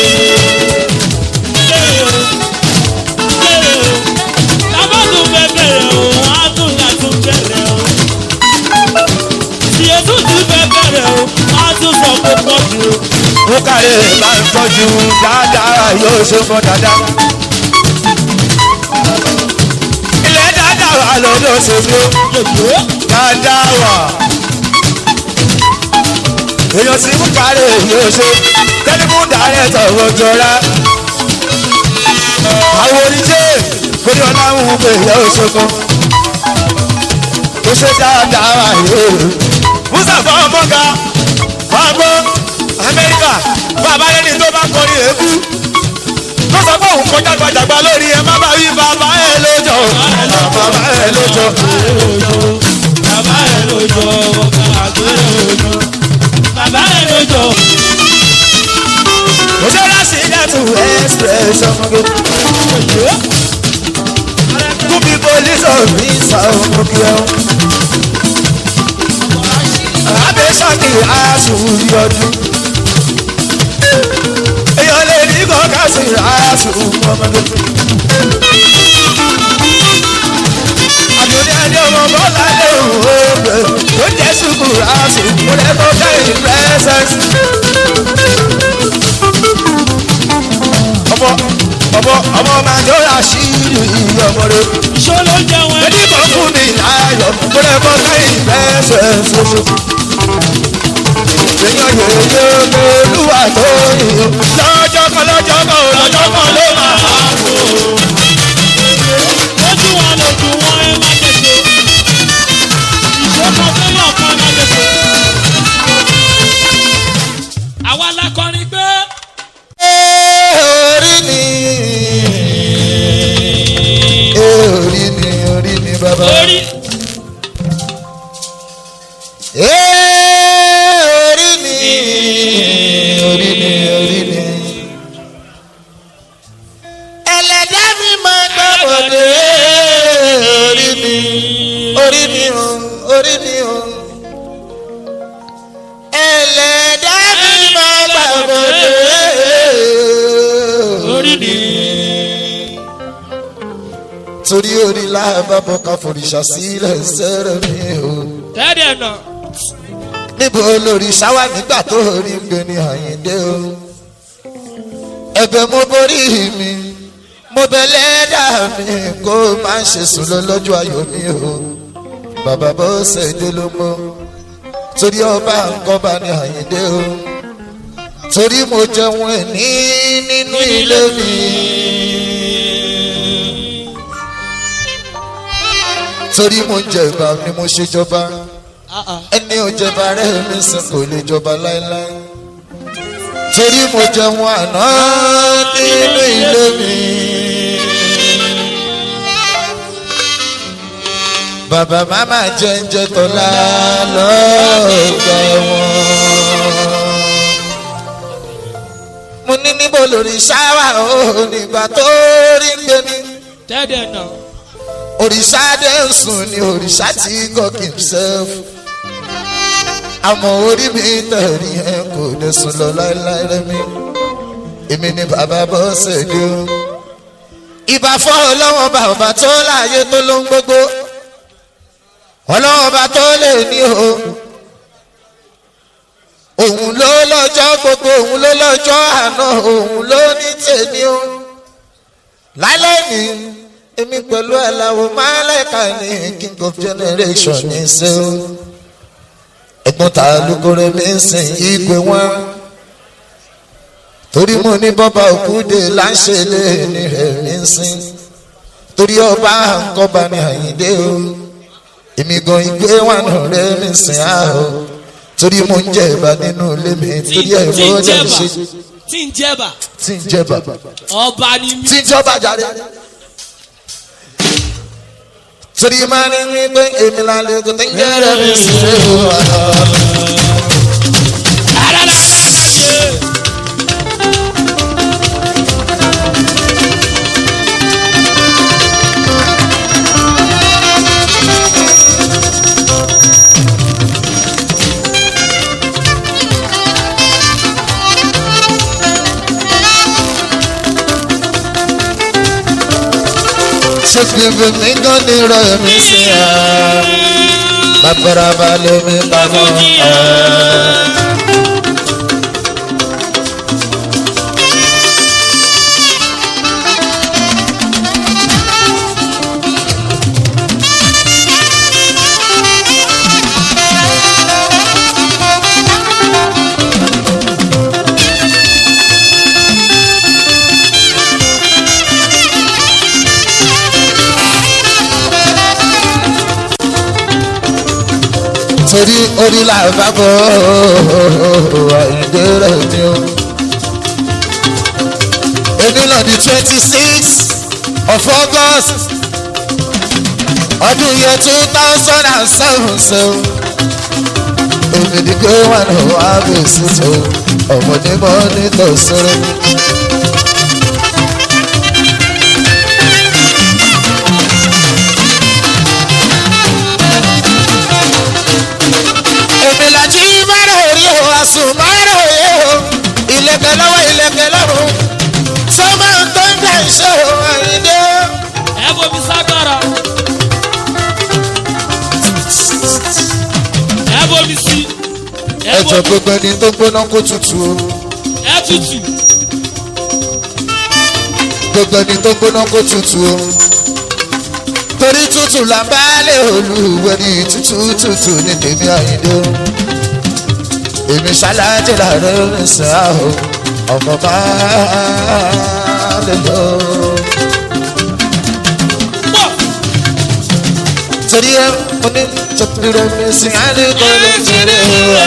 Bẹ̀rẹ̀ o, bẹ̀rẹ̀ o, bàbá tún fẹ́ bẹ̀rẹ̀ o, wọ́n á tún yà tún bẹ̀rẹ̀ o. Tìyẹ̀ tún ti fẹ́ bẹ̀rẹ̀ o, wọ́n á tún sọ pé pọ̀ jù o. ó kárẹ̀ máa ń tọ́jú dáadáa yóò ṣe fọ́ dáadáa. ilé dáadáa wà lọ́dọ̀ ṣèlú Yòyó, dáadáa wà. èèyàn tí mú kárẹ̀ yóò ṣe tẹ́lifù dàrẹ́tọ̀ òjòrá. àwọn oníṣẹ́ kódé ọláhùn pé yóò ṣe kan. ó ṣe dáadáa wà yóò. musa fọ́ ọmọga fagbọ́ amẹ́ríkà bàbá lẹ́ni tó bá kọrin èébú tó sọ pé òun kọjá gbajàgba lórí ẹ má bá wí bàbá ẹ lójọ bàbá ẹ lójọ. bàbá ẹ̀ lójó, ọ̀gá àgbèrè òjò. Bàbá ẹ̀ lójó, mo ṣe láti dẹ́tù express ọmọge yòyó, two people listen me sound ọmọge ọ. abẹ́ sọ́kì aṣù yọdún. èèyàn lè ní kọ́kà sí aṣù ọmọge. àdúnyẹ ní ọmọ bọ́lá lè wò ó gbé ó jẹ́ sùkú aṣù mo lè kọ́ kẹ́yìn present. ọmọ ọmọ ọmọ máa ń yọra sí ìlú ọmọdé. ìṣó ló jẹun ẹ̀. ẹni kan fún mi láyọ̀ mo lè kọ́ kẹ́yìn present ṣoṣo. èèyàn yòóyè olúwa tó yìí lọ́jọ́ kan lọ́jọ́ kan ò lọ́jọ́ kan ló máa wá kó. Lójú wọn lójú wọn ẹ má tètè. Ìṣòkan fẹ́yàn kan má tètè. Àwa la kọrin pé. orí ni orí ni orí ni bàbá. Orí orí ni orí ni orí ni. ẹlẹ́dá mi máa gbọ́ bọ̀dé orí ni orí ni o orí ni o. torí orí láàbàbọ̀ ká forìṣà sílẹ̀ sẹ́rẹ̀ mi o. tẹ́lẹ̀ náà níbo lórí ṣáwá nígbà tó rí gbé ní àyíndé o. ẹ̀bẹ̀ mo borí mi mo bẹ lẹ́dà mi kó má ṣe sùn lọ lọ́jọ́ ayọ̀ mi o. bàbá bó ṣe dé ló mọ́ torí ọba nǹkan bá ní àyíndé o. torí mo jẹun ẹ̀ ní nínú ilé mi. torí mo jẹ ìgbà ni mo ṣe jọba ẹni ò jẹba rẹ mi sìn kò lè jọba láéláé torí mo jẹun àná nínú ilé mi. bàbá màmá jẹ́njẹ́ tọ́lá lọ́gbà wọn. mo ní níbo lórí ṣáwà ó nígbà tó rí gbé mi tẹ́lẹ̀ náà òrìṣà dé ń sùn ni òrìṣà tí god himself àmọ́ orí mi tẹ̀rí ẹ kò lè sùn lọ láéláé rẹ́mi èmi ni bàbá bọ́sẹ̀ dé o ìbá fọ́ ọlọ́wọ́n bàbá tó láàyè tó ló ń gbogbo ọlọ́wọ́n bá tó lè ní o òun ló lọ́jọ́ gbogbo òun ló lọ́jọ́ àná òun ló ní tèmi o lálẹ́ ni èmi pẹ̀lú aláwo máàlẹ́ka ní king of generation ní ṣe o ẹ̀gbọ́n ta lukore mi ń sìn ìgbé wọn torí mo ní bọ́bá òkúde láṣẹ lé ní rẹ̀ mi ń sìn torí ọba àǹkọ́ba ní àyíndé o èmi gan ìgbé wọn rẹ̀ mi ń sìn á o torí mo ń jẹ ìbá nínú ilé mi torí ẹ̀ tí ń fọ́ jẹ́ jẹba ṣe tí ń jẹba tí ń jẹ bàbá ọba ni mí. tí ń jọba jáde. torí máa ní wípé èmi là lè kó tí ń jẹ́rẹ̀ mi sí i o. ṣé fífi mi gan ni rẹ̀ mi sí i. bàbára balẹ̀ mi pamọ́. torí orí làbàbọ̀ àìdè rẹ̀ ni o. èmi náà di twenty six of august ọdún yẹn two thousand and seven so. èmi ni pé wọn ò wá bèsì tó ọmọdé mọ́ nítòsírí. èmi làjí márùn orí o àsùn márùn òye o ìlẹ̀kẹ̀ lọ́wọ́ ìlẹ̀kẹ̀ lọ́rùn sọ́mọ́ tó ń dà iṣẹ́ o àyíndé o. ẹ bomi sákàrà ẹ bomi sí ẹ ẹjọ bomi gbogbo ẹni tó gbóná kó tutù o ẹ tutù gbogbo ẹni tó gbóná kó tutù o torí tútù là ń bá lè olúwẹ̀ ní tútù tútù ní tèmi àyíndé o èmi ṣáláàjì làárẹ̀ rìn sá o ọmọ bá lè lọ. pọ̀ torí ẹ mo ní tọ́pìrì mi sí àdìgbò lè tẹ̀lé wa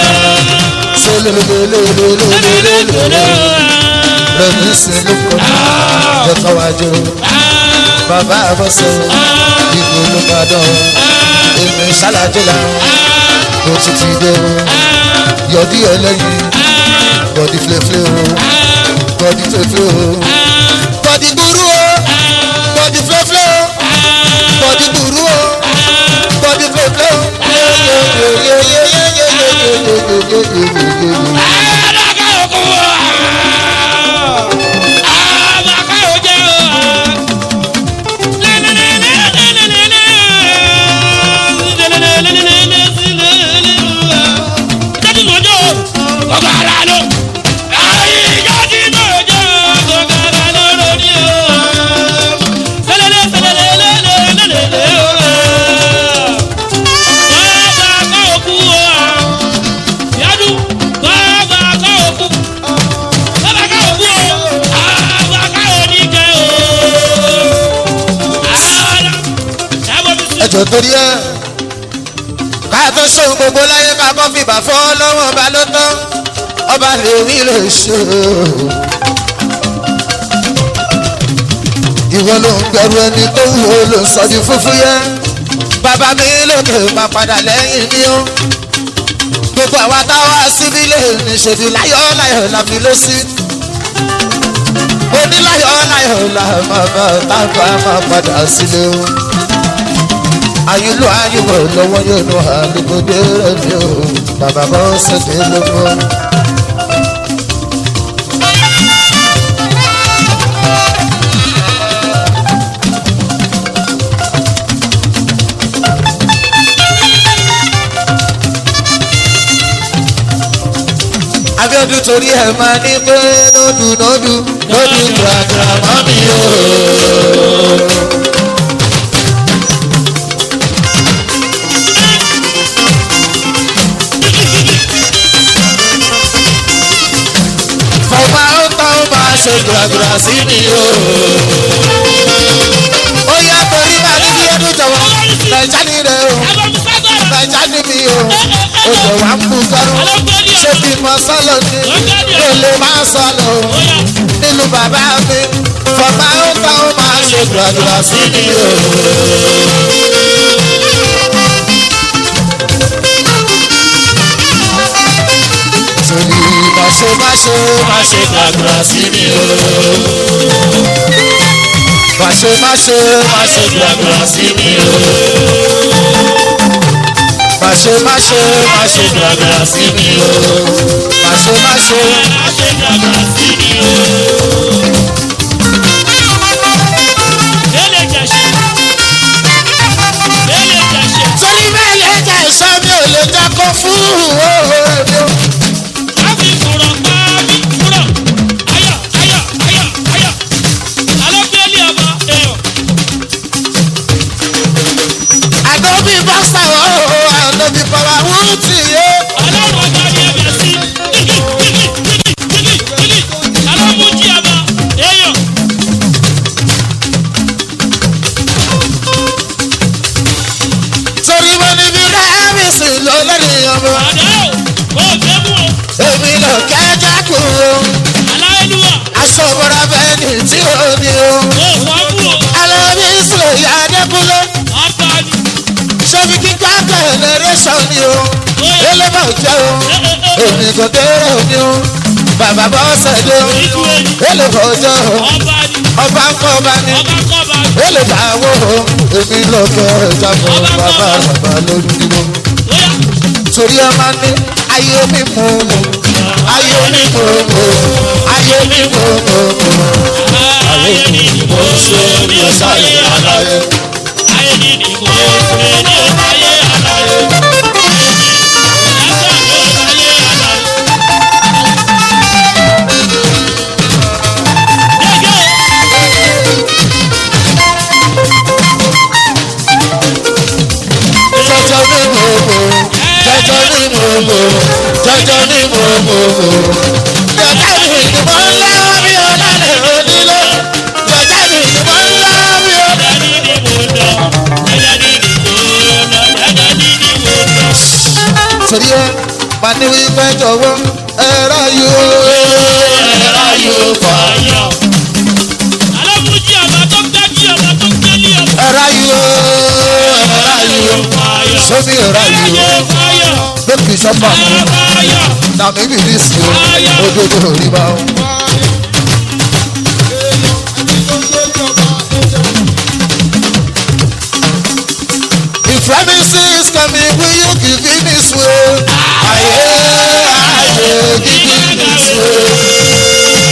sólólólólólólólóló rẹ̀ mi sí lóko jẹ́ káwájú bàbá àbọ̀sẹ̀ ìbò ló bá dán èmi ṣáláàjì là mo ti ti dé o yọdí ẹlẹ́yin bọ́dí flẹ́flẹ́ o bọ́dí flẹ́flẹ́ o bọ́dí burú o bọ́dí flẹ́flẹ́ o bọ́dí burú o bọ́dí flẹ́flẹ́ o. alága òkú àmàkà òjẹ́ o. alo àyíká tí mo jẹ́ kó kára lóró ní o sẹlẹlẹ sẹlẹlẹ lẹlẹlẹlẹ o bàbá kọ́ òkú o yadu bàbá kọ́ òkú bàbá kọ́ òkú o bàbá kọ́ oníkẹ́ o ààrẹ ẹ bọ́ mi sí. ẹjọ torí ẹ ká tó ṣóhun gbogbo láyé ká kọ́ fìbà fọ́ lọ́wọ́ ọba ló tán ọba lè rí lè ṣe ìwọ ló ń gbẹrù ẹni tó wù ó ló ń sọ di fúfú yẹ bàbá mi lókè máa padà lẹ́yìn mi ó gbogbo àwa táwa síbí lè ní ṣètì láyọ̀ láyọ̀ la fi lé sí oníláyọ̀ láyọ̀ la máa bá tábà máa padà sílé o ayúlò ayúbọ̀ lọ́wọ́ yóò nu àlùkòdé rẹ̀ mi o bàbá bọ́ sẹ́dẹ̀ lọ́wọ́. abiodun torí ẹ máa ní pé nódù nódù nódù gbàgbà mọ́ mi o. fọba ó tán ó máa ṣe gbàgbà sí mi o. ó yá torí máa ní bí ẹnu jọ̀wọ́ nàìjà ní rẹ o ẹ bọ́ mi sábàrà. nàìjà ní mi o ó jọ̀ wá ń bú kọ́rọ́ ṣé bí mo sọ́lọ́ ni ló lè máa sọ́lọ́ o Oya, nínú bàbá mi fọba ó tán ó máa ṣe gbàgbà sí mi o. torí má ṣe má ṣe má ṣe gbàgbà sí mi o. má ṣe má ṣe má ṣe gbàgbà sí mi o. má ṣe má ṣe má ṣe gbàgbà sí mi o. má ṣe má ṣe. a ṣe dàgbà sí mi o. Délé jẹ̀ṣẹ̀. Délé jẹ̀ṣẹ̀. torí bẹ́ẹ̀ lè jẹ́ ìṣọ́ mi ò lè jẹ́ kó fún òwò mi o. Láti kùrọ̀ pa mí kúrọ̀. Ayọ̀ ayọ̀ ayọ̀ ayọ̀. Alọ́gbẹ́lì ọmọ èèyàn. àdóbi bọ́sà o àdóbi bọ́lá wọ́n ti yé. Ọlọ́run ọba ni ẹbẹ̀ sí. Kíkì kíkì kíkì kíkì kíkì. Alọ́mújí ọmọ èèyàn. torí mo ní bí rẹ́mísì ló lórí ọmọ. Àdá o, o gbé mú o. èmi ló kẹ́jà kú o. Aláìlúwà, aṣọ bọ́ra bẹ́ẹ̀ ni tí o ní o. o fọ́ mú o. alábí sílẹ̀ ìyá adékúnlé. Ọba ni. ṣébi kíkọ́ generation ni o. elébà jẹ́ o. èmi kò kéré òní o. bàbá bọ́sẹ̀ dé o. Ìtú ẹni. elébà jẹ́ o. Ọba ni. ọba ń kọ́ ọba ni. Ọba kọ́ba ni. elébà wo o. èmi ló kẹ́jà kú bàbá bàbá lórí o. Oya. torí ọmọ ní ayé mi mú mú ayé mi mú mú ayé mi mú mú mú. Ayé ni ni mo ṣe ní ọ̀sáyé aláyé. Ayé ni ni mo ṣe ní ọ̀sáyé aláyé. Lásán ní ọ̀sáyé aláyé. Gẹ́gẹ́ jọjọ ní mú mú jọjọ ní mú mú jọjọ ní mú mú mú. jọjọ mi ni mo ń lọ bí ọlọ́lẹ̀ onílé jọjọ mi ni mo ń lọ bí ọlọ́lẹ̀. ẹ̀dá ní ni mo lọ. Ẹ̀dá ní ni mo lọ. Ẹ̀dá ní ni mo lọ. torí ẹ máa ní wípé jọ̀wọ́ ẹ ráyò ẹ ráyò fà Ayọ̀. Alábùjí ọba tó gbẹ́jí ọba tó gbẹ́lí ọba. ẹ ráyò ẹ ráyò Ayọ̀. sómi ẹ ráyò Ayọ̀. Ayọ̀. lókè sọ́fà mú. Ayọ̀. na maybe this year ojojo riba o. If promises coming, will you give me this way? Aye, aye, give me this way.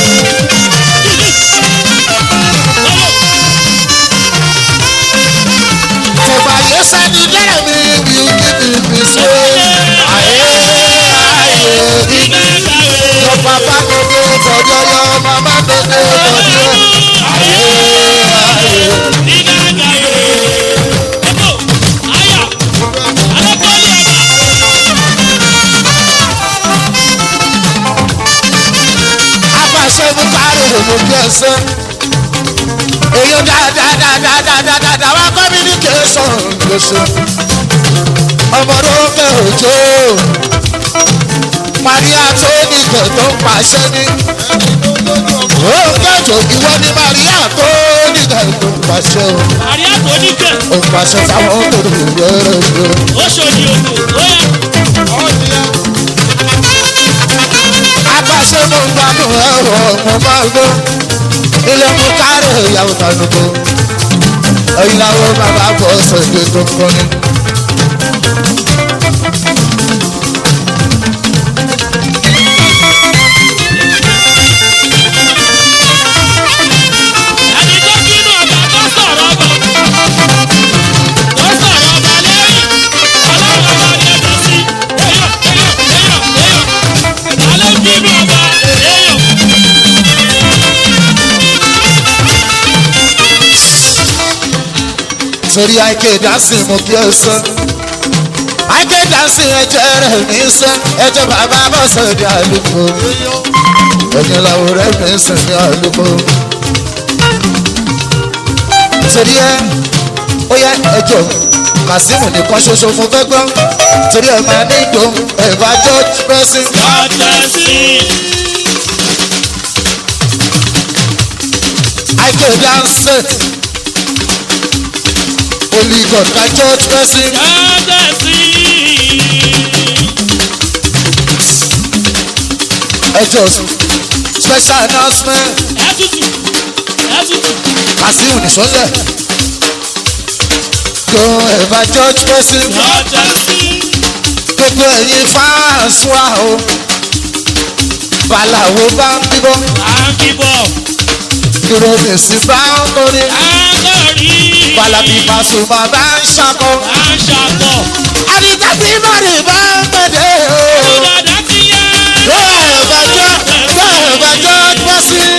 For by your side, you let me, will you give me this way? Aye, aye, give me kárí òmù bí ẹsẹ̀ èyí dáadáadáadáadáa wá communication lóṣù ọmọdé òkè òjò maria tó nìkẹ́ tó ń pàṣẹ ní òkè òjò ìwọ ni maria tó nìkẹ́ tó ń pàṣẹ o àríyá tó ní kẹ̀ ó ń pàṣẹ fáwọn tó lè yọrọ yọ. ó ṣòdì òkò ó yẹ. apàṣẹ mo ń gbádùn ẹ̀rọ mo máa gbọ́ ilé mú kárí ìyàwó tanúkọ ẹ̀yin làwọn bàbá bọ̀ sọ̀dẹ̀ tó ń kọ́ni. ẹni tó bínú ọba tó sọ̀rọ̀ ọba tó sọ̀rọ̀ ọba lẹ́yìn ọlọ́run ọba ni ẹ̀dọ̀ sí èèyàn èèyàn èèyàn èèyàn ta ló bínú ọba èèyàn. torí àìké dancing mo kí ẹ sọ àìké dancing ẹjẹ rẹ mi sọ ẹjẹ bàbá bọ̀ sọ̀dẹ̀ àlùkò ẹ̀yin làwọn rẹ mi sọ ní àlùkò torí ẹ ó yẹ ẹjọ kazeem nìkan ṣoṣo fún fẹ́ gbọ́ torí ẹ máa ní ìdó ẹ̀fà george person ọ̀tẹ̀ sí àìké dancing only god ka george person. ọ̀tẹ̀ sí ẹjọ special announcement ẹ̀tútù ẹ̀tútù kazeem nìṣọ́lẹ̀ go ẹ̀fà george person ọ̀tẹ̀ sí gbogbo ẹ̀yin fans wa o balawo bá ń bíbọ́ àǹkìbọ̀ ìròyìnsì bá ń kọrin àǹkọ̀rí balabi pasuma bá ń ṣakọ àǹṣàkọ̀ àdìtàbí mọ́rin bá ń pẹ̀lẹ́ o dàdá ti yá. go ẹ̀fà george go ẹ̀fà george person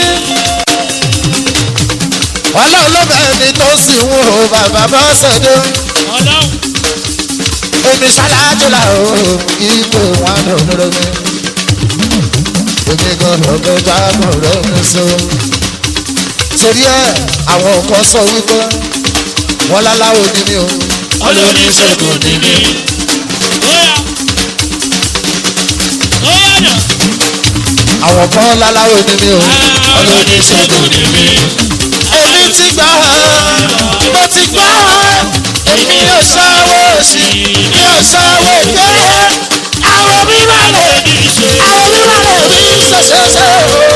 ọlọ́run ló bẹ̀rẹ̀ ni tó sì ń wo bàbá bọ́sẹ̀ dé. ọlọ́run èmi ṣáláàjọlá o ipò wọn lòdòdó mi èmi gbọdọ̀ gbé jáàmù rẹ mi so. torí ẹ àwọn kan sọ wípé wọn láláwo ni mí o olóníṣègùn ni mí. Óyá óyá nà àwọn kan láláwo ni mí o olóníṣègùn ni mí. èmi ti gbà mo ti gbà èmi ò sanwó sí mi ò sanwó gbé àwọn mi wà lè àwọn mi wà lè rí ṣẹṣẹṣẹ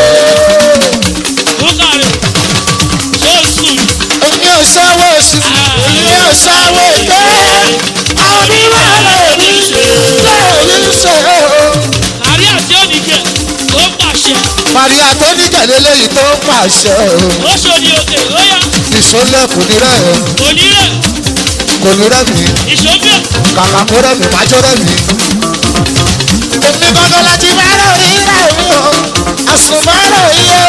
o. Búkàrẹ̀ ṣó sùn èmi ò sanwó sí èmi ò sanwó gbé àwọn mi wà lè rí lè rí ṣe o. àrí àti òdìgẹ̀ tó pàṣẹ Màríà tó ní tẹ̀lé lẹ́yìn tó ń pàṣẹ o. ó ṣòdì òkè óyá Ìṣólẹ̀ kò ní rẹ̀ o. onírẹ̀ Kò ní rẹ̀ mí. ìṣòfẹ̀ Kàkà kó rẹ̀ mí, májó rẹ̀ mí. Èmi gbọ́dọ̀ láti bá rẹ̀ rí rẹ̀ mí o. Àsùnmọ́rọ̀ iye.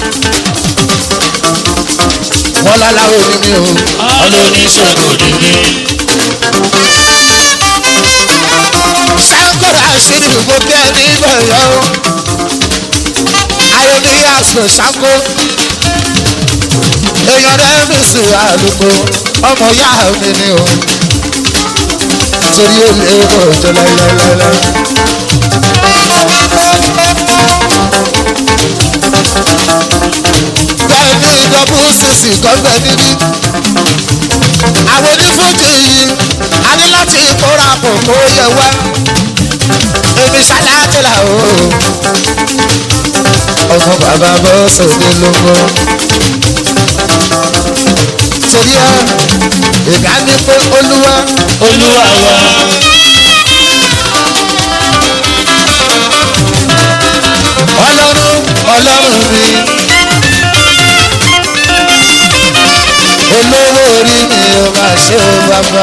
Wọ́n láláwo ni mí o. olóníṣègùn ni mí. Sáńkọ̀rọ̀ àṣírí gbogbo ẹni bẹ̀rẹ̀ o. Ayọ̀dé àṣọ ṣáńkó. Èèyàn rẹ̀ mi sì àlùkò. Ọmọ ìyá mi ni o. Torí ó lè bọ̀ jọ láíláíláí. Bẹ́ẹ̀ni ìdọ́kú sísì gọ́gbẹ́ níbí. Àwọn onífújì yìí, a ní láti kóra pọ̀ kó yẹ wá èmi ṣáláàtìlà o. ọmọ bàbá bọ́ sóde lóko. torí ẹ ìgbà ní pé olúwa olúwa wa. ọlọ́run ọlọ́run mi. olówó orí mi ò máa ṣe ó bàbá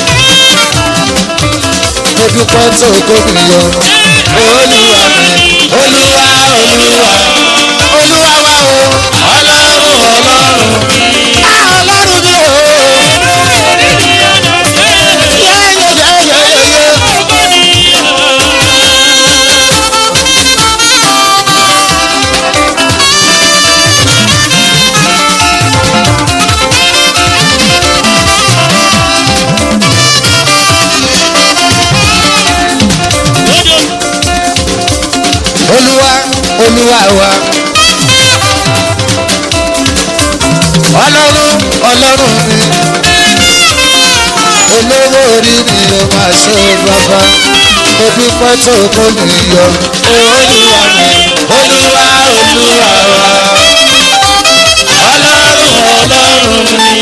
mo dúpẹ́ tó kó mi yọ. olúwa mi olúwa olúwa olúwa wa o ọlọ́run ọlọ́run á ọlọ́run mi o. yẹ́yẹ́yẹ́yẹ́yẹ́. wa. ọlọ́run ọlọ́run mi olówó orí mi ò máa ṣe bàbá mo dúpẹ́ tó kó mi yọ olúwa mi olúwa olúwa wa. ọlọ́run ọlọ́run mi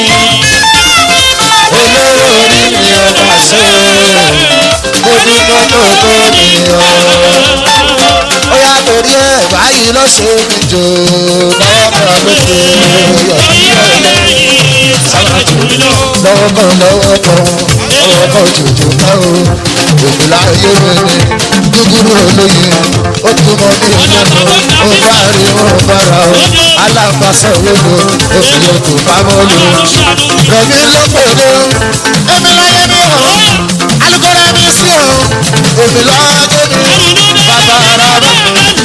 olówó orí mi ò máa ṣe mo dúpẹ́ tó kó mi yọ. ó yà torí ẹ̀ báyìí ló ṣe mí jò lọ́kàn lókè yọ̀ lọ́wọ́ kan lọ́wọ́ kan lọ́wọ́ kan jòjò ká o òbí láyé wẹ̀rẹ̀ gúgúrú olóye ó túmọ̀ ní ìlànà ó bá rí wọn bára o alábàṣọ wọlé òbí òkú pamọ́ lò rẹ̀mí ló pèrè èmi láyé mi hàn alukóra mi sí o èmi lọ́jọ́ mi bàbá ara mi.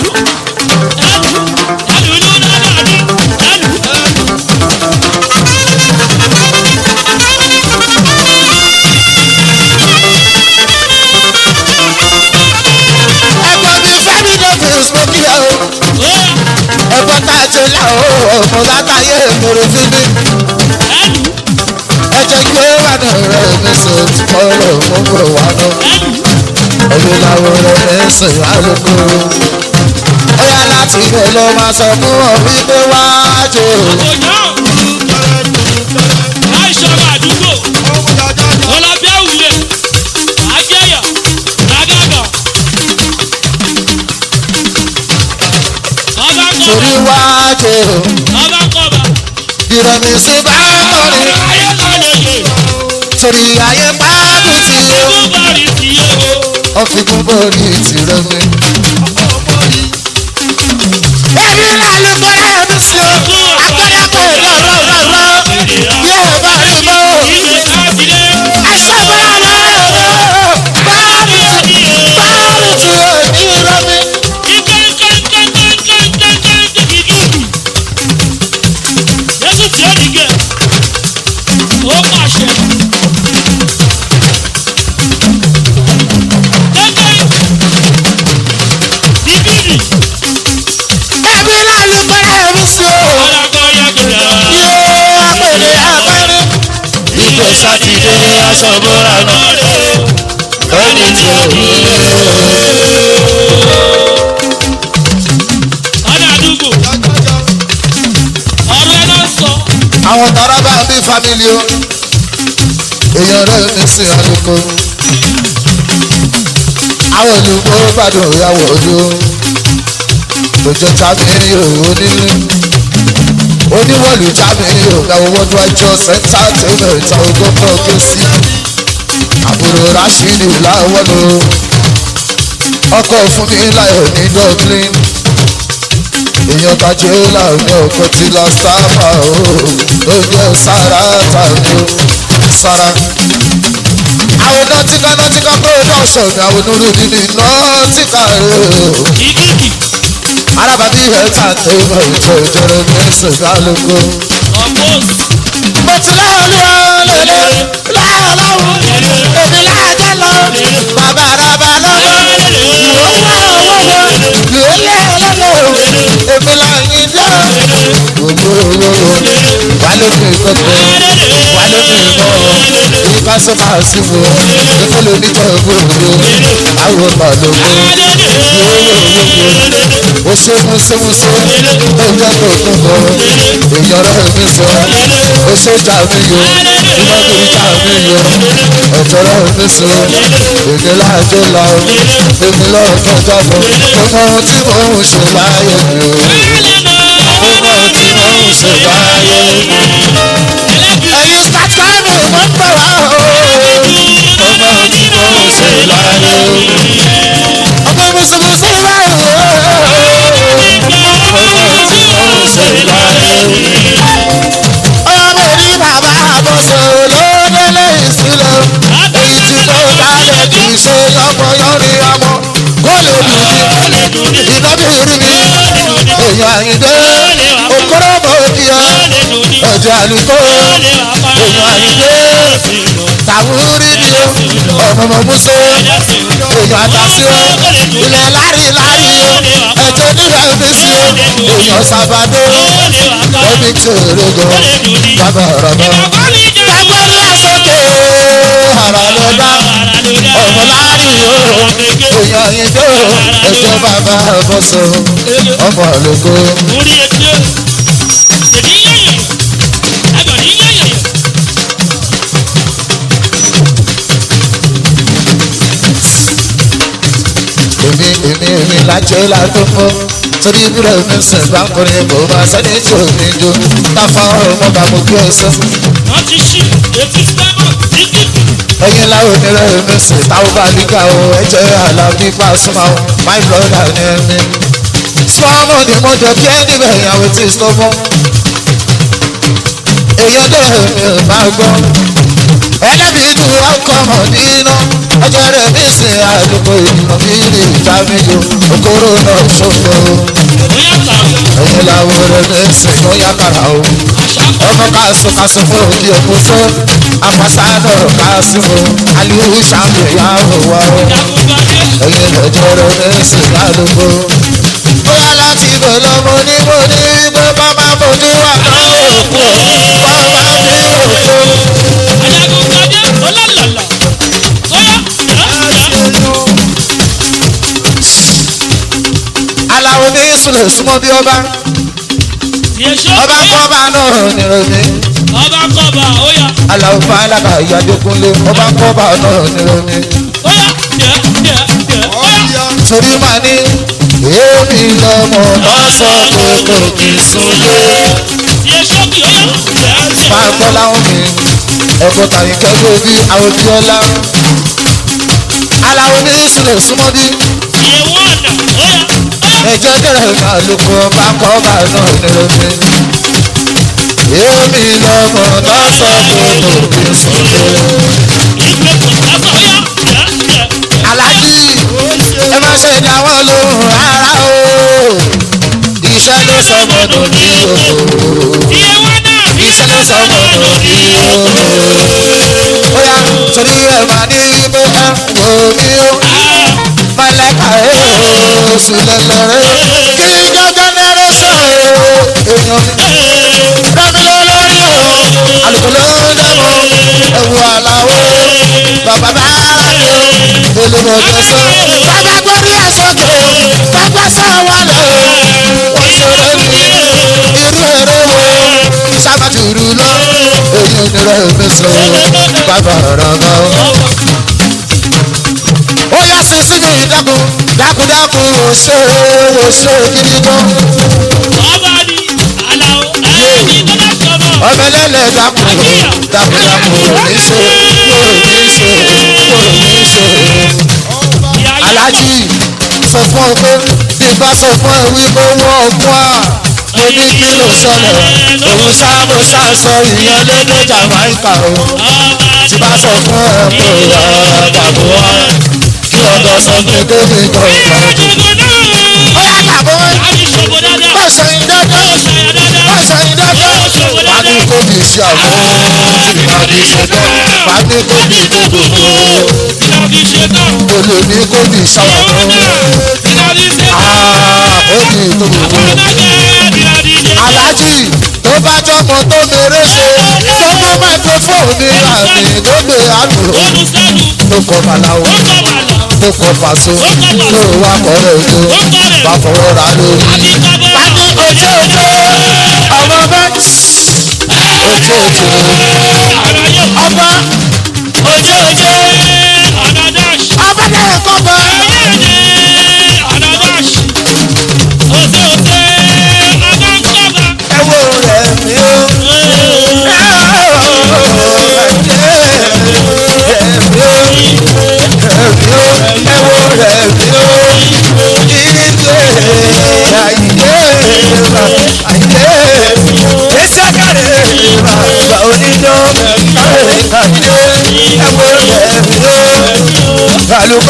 ẹ̀gbọ́n mi fẹ́mi davis mo kí ẹ o ẹ̀gbọ́n tá a ṣe là o ọmọ látàyè èmèrè fífi ẹ̀jẹ̀ gbé wà ní ọ̀rẹ́ mi sọ ti kọ́rọ̀ mo bọ̀ wá lọ ẹ̀mí làwọn ọ̀rẹ́ mi sìn alùpùpù ó yá láti ibẹ̀ lọ máa sọ fún ọ wípé wá jò torí wá jò ìrọ̀mí sí bá kọrin torí ayé gbádùn tí ó fi kún bórí tìrẹ mi. èmi lálùkọ́ rẹ̀ mi sí o agbẹ́rẹ́ kò rọ̀ rọ̀ rọ̀ rọ̀ yóò bá rí mọ́ ẹsẹ̀ bá rọ̀ rọ̀ báàrù tí báàrù tí ò ní rọ̀ mi. Ó pàṣẹ. Gẹ́gẹ́ bíbélì. èmi lálùkọ́ rẹ̀ mi sí o yóò apèrè apẹ́rẹ́. ìgbẹ́ sátidé aṣọ bóra náà lónìí tí ò ní àwọn tọrọ bá bí fámìlì o èèyàn rẹ mi sí àlùkò àwọn olùkó gbàdùn ìyàwó ojú lójó tàbí òwò nílé oníwọ̀lù tàbí ògbàwọ̀ wọ́n wá jọ sẹ́ńtà tẹ́lẹ̀ ìta ogókò kẹ́sì àbúrò rashidi láwọn o ọkọ̀ fún mi láyọ̀ ní dublin èèyàn tajé láàrin ọkọ̀ tí la sábà o ló jẹ́ sára tàbí o sára. àwọn nọtíkà nọtíkà production ni àwọn onírúurú ní nọtíkà rẹ o arábàbí ẹ̀ta tó mọ̀ ètò ìjọba mẹ́sàn lálùkò. mo ti láolúwa lélẹ̀ láọlọ́wọ́ èmi láàjẹ́ lọ bàbá àràbà lọ́wọ́ ìwọ wá owó lọ lélẹ̀ ọlọ́lọ́ èmi láàyè jẹ́ gbogbo owó wà lómi kọ́kọ́ wà lómi mọ́ ìbá sọ́fà sí mo ìfọ́lọ́ oníjọ́ gbòòrò àwọn màlúù ó ṣe múṣemúṣe ó jẹ́ kó tó bọ̀ èèyàn rẹ̀ mi sọ ó ṣe jà mí yọ ìmọ̀gbìn jà mí yọ ẹ̀jọ̀ rẹ̀ mi sọ èdè láàjọ la o èmi lọ́ọ̀ kọjá lọ ọmọ ohun tí mò ń ṣe láyé mi o ọmọ ohun tí mò ń ṣe láyé mi. ẹ̀yin sátánì mo ń bọ̀ wá o ọmọ ohun tí mò ń ṣe láyé mi. ọmọ mùsùlùmí báyìí o ọmọ tí mò ń ṣe láyé mi. ọmọ rí bàbá àbọ̀sọ̀ lódélé ìsílẹ̀ èyí tí mo dálẹ̀ kì í ṣe yọmọ yọrí ọmọ kó lè dùn mí ìdábì rí mi èèyàn àyíndé òkúrò mọ́ òkìyà ẹ̀jẹ̀ àlùkò èèyàn àyíndé tàwúrí ni ó ọmọọmọ muso èèyàn àtàsí ó ilẹ̀ lárí lárí ó ẹ̀jẹ̀ nílẹ̀ mi sí ó èèyàn sábàdó ẹbí tí òrégó bàbá ọ̀rọ̀ náà. ẹgbẹ́ ní àsọ̀kè ara ló dá ọmọ lárí ó èèyàn ìdó ẹ̀jẹ̀ bàbá ọ̀bọ̀sọ̀ ọmọ àlùkò. orí etí ó èmi yẹ̀yẹ̀ ẹgbẹ̀rún yẹ̀yẹ̀ èmi èmi èmi lájọ látó mọ́ torí ìbúrò mi sìn bá ń kọrin kò máa sẹ́ni tí ò ní jó táfà ọmọ bá mo kí ẹ sọ. wọ́n ti ṣí etí sẹ́mọ̀ títí ẹyin láwọn onírẹ̀ mi sìn táwọn bá nígbà o ẹjẹ́ alábí Pasuma o my brother ní ẹni. small money mo jẹ kí ẹni bẹ̀ ìyàwó tí sọ fún. èèyàn dẹ̀ mi ò máa gbọ́. ẹlẹ́bi ju ọkọ̀ mọ̀ nínú ọjọ́ rẹ̀ mi sìn àdúgbò ìdìbò mi ní ìta mi jò okòrò náà ṣòfò. bóyá kàwé ẹyin láwọn rẹ̀ mi sìn ló yá kàrà o ọmọ kásù kásù fún òbí òkúso ambassadọ kásù aliyu sàmì yàwó wa o jagunpadé ẹyin lọ́jọ́ rẹ̀ ní sìgálùkù. bóyá láti bò lọ́mọ ní mo ní pé bàbá fojú wà lọ́wọ́ òkú bàbá mi òkú. ajagunpadé ọlọ́lọ́lọ́ bóyá yọ̀ọ́ aláwo ní sùlẹ̀ súnmọ́ bí ọba yẹ̀ṣọ́ ọba kọ́ba náà nírọ̀mí ọba kọba óyá aláwo fún alága ìyádékúnlé ọba kọ́ba náà nírọ̀mí. óyá yẹ̀ yẹ̀ yẹ̀ óyá torí màá ní èmi lọ́mọ lọ́sọ̀ tó kò kì í súnlé. yẹ̀ṣọ́ kì óyá yẹ̀ yẹ̀ máa gbọ́ láwọn mi ẹ̀kọ́ tàbí kẹ́kọ̀ọ́ bí àwọn bí ọlá. aláwo ní ìsúlẹ̀ súnmọ́ bí yẹ̀ wọ́n ọ̀nà óyá óyá ẹjọ́ kẹrẹ̀ máa ló kọ́ bá kọ́ bá náà nírọ̀mí. èmi lọ́mọ lọ́sọ̀ tó kò kì í súnlé. ìgbẹ́ kò sábà óyá yẹ̀ yẹ̀ aláàjì ẹ má ṣe dá wọn lóhùn rárá o iṣẹ́ ló sọmọdún ní òkú. iye wọn náà iṣẹ́ ló sọmọ lórí ooo. ó yá torí ẹ̀ máa ní pé ẹ wò mí o. mọ̀lẹ́ka ẹ̀ o sílẹ̀ lọ́rẹ́. kí gángan lẹ́rẹ́ sọ o. èèyàn mi rámi lọ lórí o. àlùkò ló ń dẹ́mu. ẹ̀wù àlàó. bàbá bá rámi o. olùmọ̀jọ sọ. bàbá gbórí ẹ̀ sókè. bàbá sọ wọlé o. wọ́n ṣeré ní irú eré wo sábàtúrú lọ èyí onírẹ̀ mẹ́sàn bàbá ọ̀rọ̀ gan. ó yá sí sínú ìdákun dákúdákun òṣè òṣè gidi gan. ọba ni àlàó ẹni tó bá sọ̀rọ̀ ọmọ ẹlẹ́lẹ̀ dákun dákúdákun oníṣe oníṣe oníṣe. ìyá yá aláàjì sọ fún ọ pé bí bá sọ fún ẹ wípé wọ́n ọgbọ́n à mo ní kí ló ṣẹlẹ̀ òun sáàmù sáàsọ ìyẹn lédè Jamaica o ọba tí bá sọ fún ẹ pé ọ̀rọ̀ tàbí wá kí ọ̀dọ̀ sọ pé kébì kan ìgbà tó. ìjọba náà ó yà tàbí wọ́n àti ṣògo dáadáa bá sẹ́yìn dáadáa ṣàyà dáadáa bá sẹ́yìn dáadáa wà ní kóbi ṣe àwọn ìbàdí ṣe tán wà ní kóbi dúdú ìlàbí ṣe tán olè ní kóbi ṣàwọn ìlàbí ṣe tán ó ní ìdúró. ọlọ́gẹ̀ ìlàbí ṣe tán aláàjì tó bá jọmọ tó mèrè ṣe tó mú microphone ní àmì tó gbé àlù olùsẹ́nu tó kọ bàláwo ó kọ̀ bàlà tó kọ pàṣẹ tó wà kọrẹ ojú bá fọwọ́ ra lórí. àti kábọ̀ bá ní ojú ojú ọmọ bá ojú ojú àlàyé ọba ojú ojú ànàdáṣ ọba náà kọ́ bọ́. ẹ̀yẹ́dẹ̀ ànàdáṣ òṣè òṣè ànàkọ́bà ẹ wo rẹ̀ mi ó. Àlùkò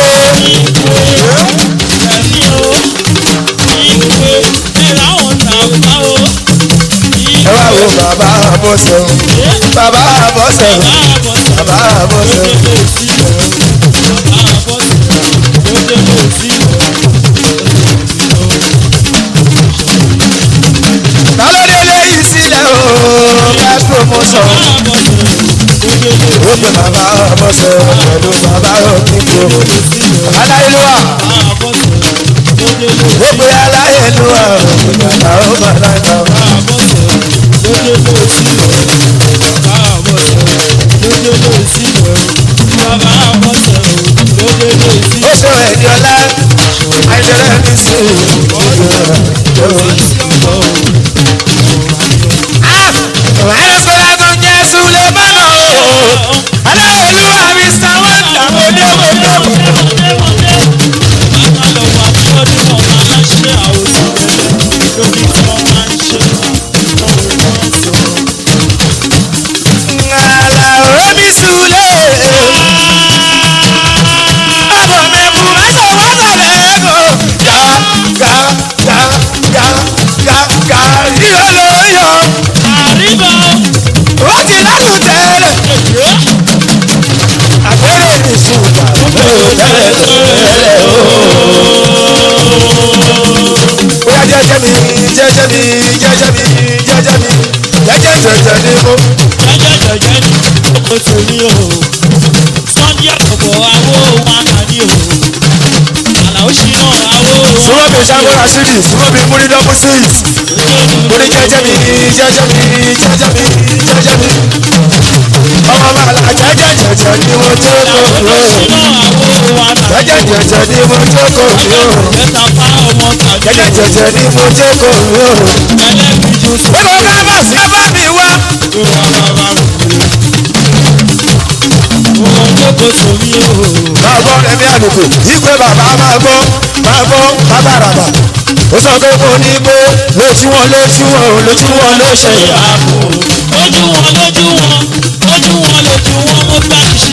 ẹ wá wo bàbá àbọ̀sẹ̀ o bàbá àbọ̀sẹ̀ o bàbá àbọ̀sẹ̀. tálọ́dé léyìí sílẹ̀ o best promotion. ó pe bàbá àbọ̀sẹ̀ pẹ̀lú bàbá òkìkí o. aláìlúwà ó pe aláìlúwà o bàbá ó bàbá ìgbà. ó ṣe ẹ̀dí ọlá àìjẹ́rẹ́ ní sí àìsọ̀rọ̀ tó jẹ́ súlẹ̀ mọ́nà o aláìlúwà mr wonder mo dé mo dé. Ngala omi súlẹ̀. Ọmọ mi kú mẹ́sàn wá sọ̀rọ̀ ẹ̀kọ́. Ga ga ga ga ga ga yíyọ ló yọ. Ó ti lánàá tẹ́lẹ̀. Àgbẹ̀rẹ̀ mi sùgbà ló tẹ́lẹ̀ tẹ́lẹ̀ o. Bóyá jẹ́jẹ́ mi jẹ́jẹ́ mi jẹ́jẹ́ mi jẹ́jẹ́ mi jẹ́jẹ́ jẹ́jẹ́ ni mo. Sunday àkọ́kọ́ àwo wọn kà ní o. Àlàó ṣìnà àwo wọn. Súnmọ́ mi ṣàmúra sídì, súnmọ́ mi múrí dọ́bù six. Mo ní jẹ́jẹ́ mi jẹ́jẹ́ mi jẹ́jẹ́ mi jẹ́jẹ́ mi. Ọmọ màlá jẹ́jẹ́ jẹ́jẹ́ ni mo jókòó Àlàó mi o. ṣìnà àwo wọn kà ní Jẹ́jẹ́ jẹ́jẹ́ ni mo jókòó mi o. Mẹ́ta fá ọmọ tàbí Jẹ́jẹ́ jẹ́jẹ́ ni mo jókòó mi o. ẹlẹ́gbìjú sí. Gbogbo kábọ̀ sí bá mi wá. Owó jókòó sómi o. Máa gbọ́ Rẹ̀mí Àlùkò, ìpè bàbá máa gbọ́, máa gbọ́ bàbá ràbà. Ó sọ pé mo ní pé lójú wọn lójú wọn lójú wọn ló ṣe ìyá. Ojú wọn lójú wọn, ojú wọn lójú wọn mo gbà ṣí.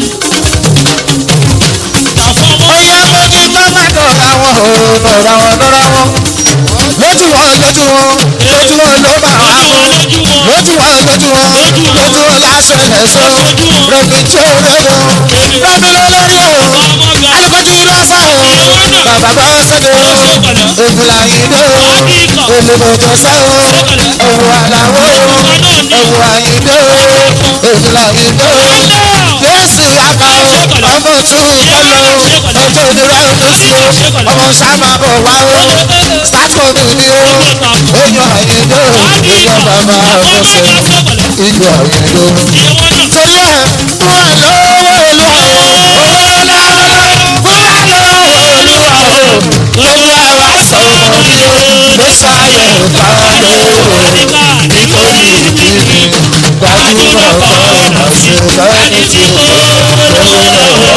Tàfọ́mọ́ Ọyá mojú tó má dọ̀ra wọn o, dọ̀ra wọn dọ̀ra wọn. Lójú wọn lójú wọn, lójú wọn ló bá wà ojú wọn fún. lójú wọn. Lójú wọn lójú wọn, lójú wọn lásán lẹ́sọ̀. Rẹ̀mí tí ó rẹ̀ wọn, rẹ̀mí ló lórí o. Ọmọ gbà Alùpùpù lọ́sà o, bàbá bá sọ́dọ̀ o. Ègùlà ìdó o, èlùbọ̀jọ sẹ́ o. Ẹ̀wù àlàwọ̀ o, ẹ̀wù àyíndó o. Ègùlà ìdó o. Jésù àká o, ọmọ tún kọ́lọ́ o. Ọjọ́ ìdúró ọdún sí o. Ọmọ sábà bọ̀ wá o. Sátọ̀dù ni o. Èèyàn àyíndó o. Èèyàn bàbá ọ̀fọ̀sẹ̀. Ìjọ àyíndó o. Torí ẹ̀ fún wa lọ́wọ́ olúwa o. Owó lọ́wọ́ fún wa lọ́wọ́ olúwa o. Olúwa wa sọ ọmọ mi o. Ló sáyẹ̀ káwálé o. Nítorí ìdílé gbajúmọ̀ kọ́ọ̀nà sí lẹ́ni tí o tó lówó lọ́wọ́.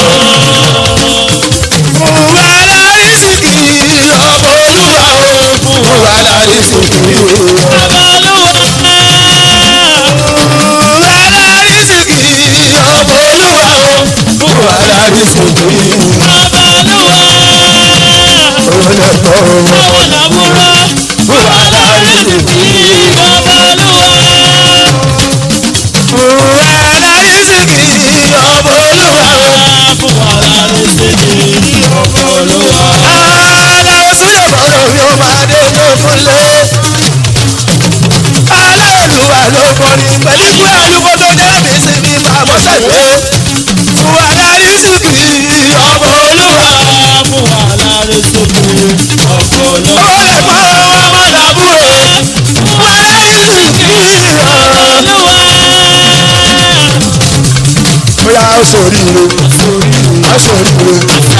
Fún wa lárísìkì ọmọ olúwa o. Fún wa lárísìkì o. Fún wa lárísìkì ọmọ olúwa o. Fún wa lárísìkì olùkọ́ o. Fún wa lárísìkì. Fún wa lárísìkì ọmọ olúwa o. Aláwọ̀ súlẹ̀ bọ̀rọ̀ mi ò máa dé tó fúnlé. Aláìlúwa ló kọrin pẹ̀lú ìwé àlùkò tó jẹ́ mi sí mi máa mọ́ sẹ́gbẹ́. Fún wa lárísìkì ọmọ olúwa. Ó lè pọ́ ọmọ làbúrò. Fún wa lárísìkì ọmọ. Bóyá ó sòríire, ó sòríire.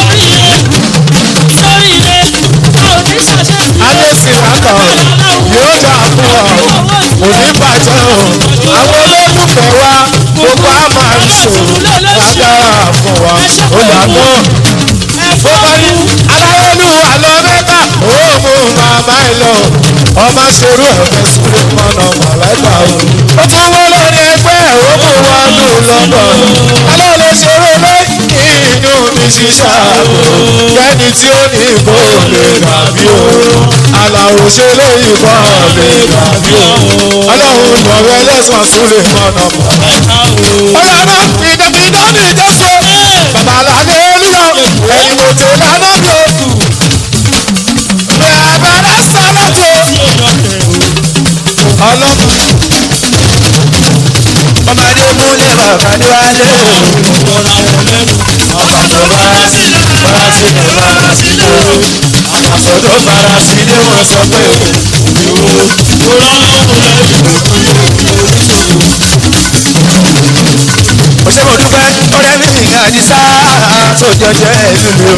alẹ́ sì wá kàn yóò dà fún ọ kò ní bàjẹ́ o àwọn olólùfẹ́ wa gbogbo a máa ń sò lágbára fún wa ó yàtọ̀ bó bá ní aláyélúwà lọ mẹ́ta ó mú màmá ẹ lọ ọmọ ṣerú ẹ̀fẹ́ sílé mọ́nà mọ̀lẹ́ta o ó tún wọ́n lórí ẹgbẹ́ ó mú wọn lù lọ́dọ̀ alẹ́ lè ṣeré lẹ́yìn inú mi ṣiṣẹ́ àbò kẹ́ni tí ó ní kó lè dàbí o aláwo ṣe léyìn kọ́ lè dàbí o ọlọ́run lọ́rẹ́ lẹ́sàn-án súlẹ̀ mọ́nà mọ̀lẹ́ta ọlọ́run ìdẹ́bí dání jésù bàbá làlẹ́ olúwa ẹ̀yin mo tẹ̀ lánàá bí oṣù bàbá sálátò ọlọ́run ọmọdé múlẹ̀ bàbá dé wálé ọba tó bára sílẹ̀ bára sílẹ̀ bára sílẹ̀ àpàṣọ tó bára sílẹ̀ wọ́n sọ pé ìwò ó ṣe mo dúpẹ́ ọ̀rẹ́ mi ìyá àdìsá tó jọjọ ẹ̀mí mi o.